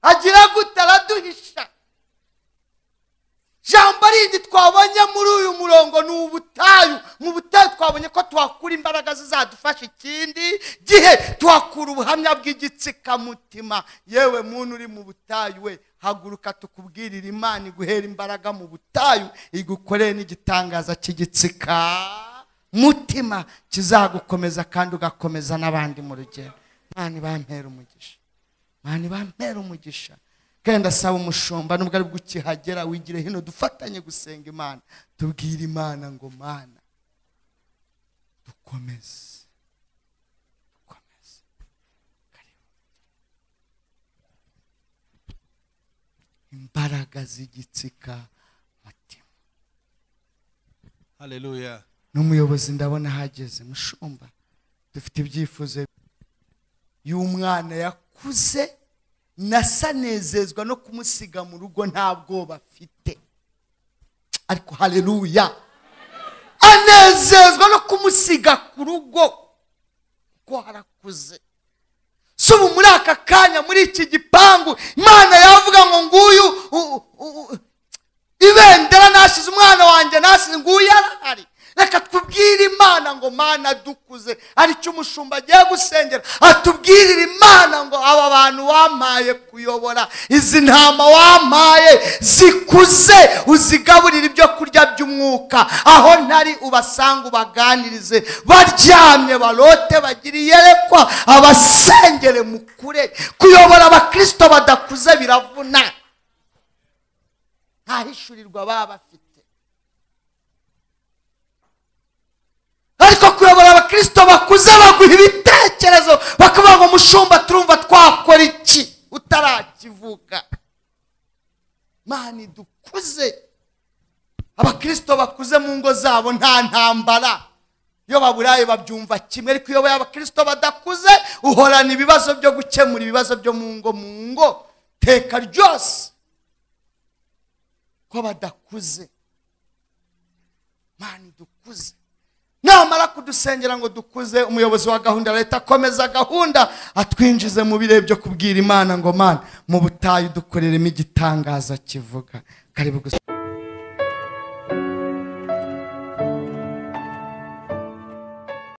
agira gute araduhisha jambo rindi twabonye muri uyu murongo ni ubutayu mu butayu twabonye ko tuhakura imbaraga zizadufasha ikindi gihe tuhakura ubuhamya bw'igitsikamutima yewe muntu uri mu butayu we haguruka tukubwirire imana iguhera imbaraga mu butayu igukorere n'igitangaza cy'igitsika mutima kizagukomeza kandi ugakomeza n'abandi mu rugendo imana ibampere umugisha imana ibampere umugisha kandi asaba umushumba nubwo ari bwo ukihagera wigire hino dufatanye gusenga imana tubwire imana ngo mana dukomeze dukomeze Karibu. imbaraga z'igitsika mutima haleluya n'umuyobozi ndabona ahageze mushumba dufite ibyifuzo y'umwana yakuze nasanezezwa no kumusiga mu rugo nta bwoba afite ariko hareruya anezezwa no kumusiga ku rugo kuko harakuze si ubu muri aka kanya muri iki gipangu imana yavuga ngo nguyu u- u- u- ibendera nasize umwana wanjye nasize nguyu yarahari reka tubwire imana ngo mana dukuze aricyo umushumba agiye gusengera atubwirire imana ngo aba bantu wampaye kuyobora izi ntama wampaye zikuze uzigaburire ibyo kurya by'umwuka aho ntari ubasanga ubaganirize baryamye barote bagire iyerekwa abasengere mukure kuyobora abakristo badakuze biravuna ntahishurirwa baba bafite ariko kuyobora abakristo bakuze baguha ibitekerezo bakavuga ngo mushumba turumva twakora iki utarakivuka mani dukuze abakristo bakuze mu ngo zabo nta ntambara iyo baburaye babyumva kimwe ariko iyo uyoboye abakristo badakuze uhorana ibibazo byo gukemura ibibazo byo mu ngo mu ngo teka ryose ko badakuze mani dukuze namara kudusengera ngo dukuze umuyobozi wa gahunda ya leta akomeza gahunda atwinjize mu birere byo kubwira imana ngo mana mu butayu dukoreremo igitangaza kivuga karibu gusa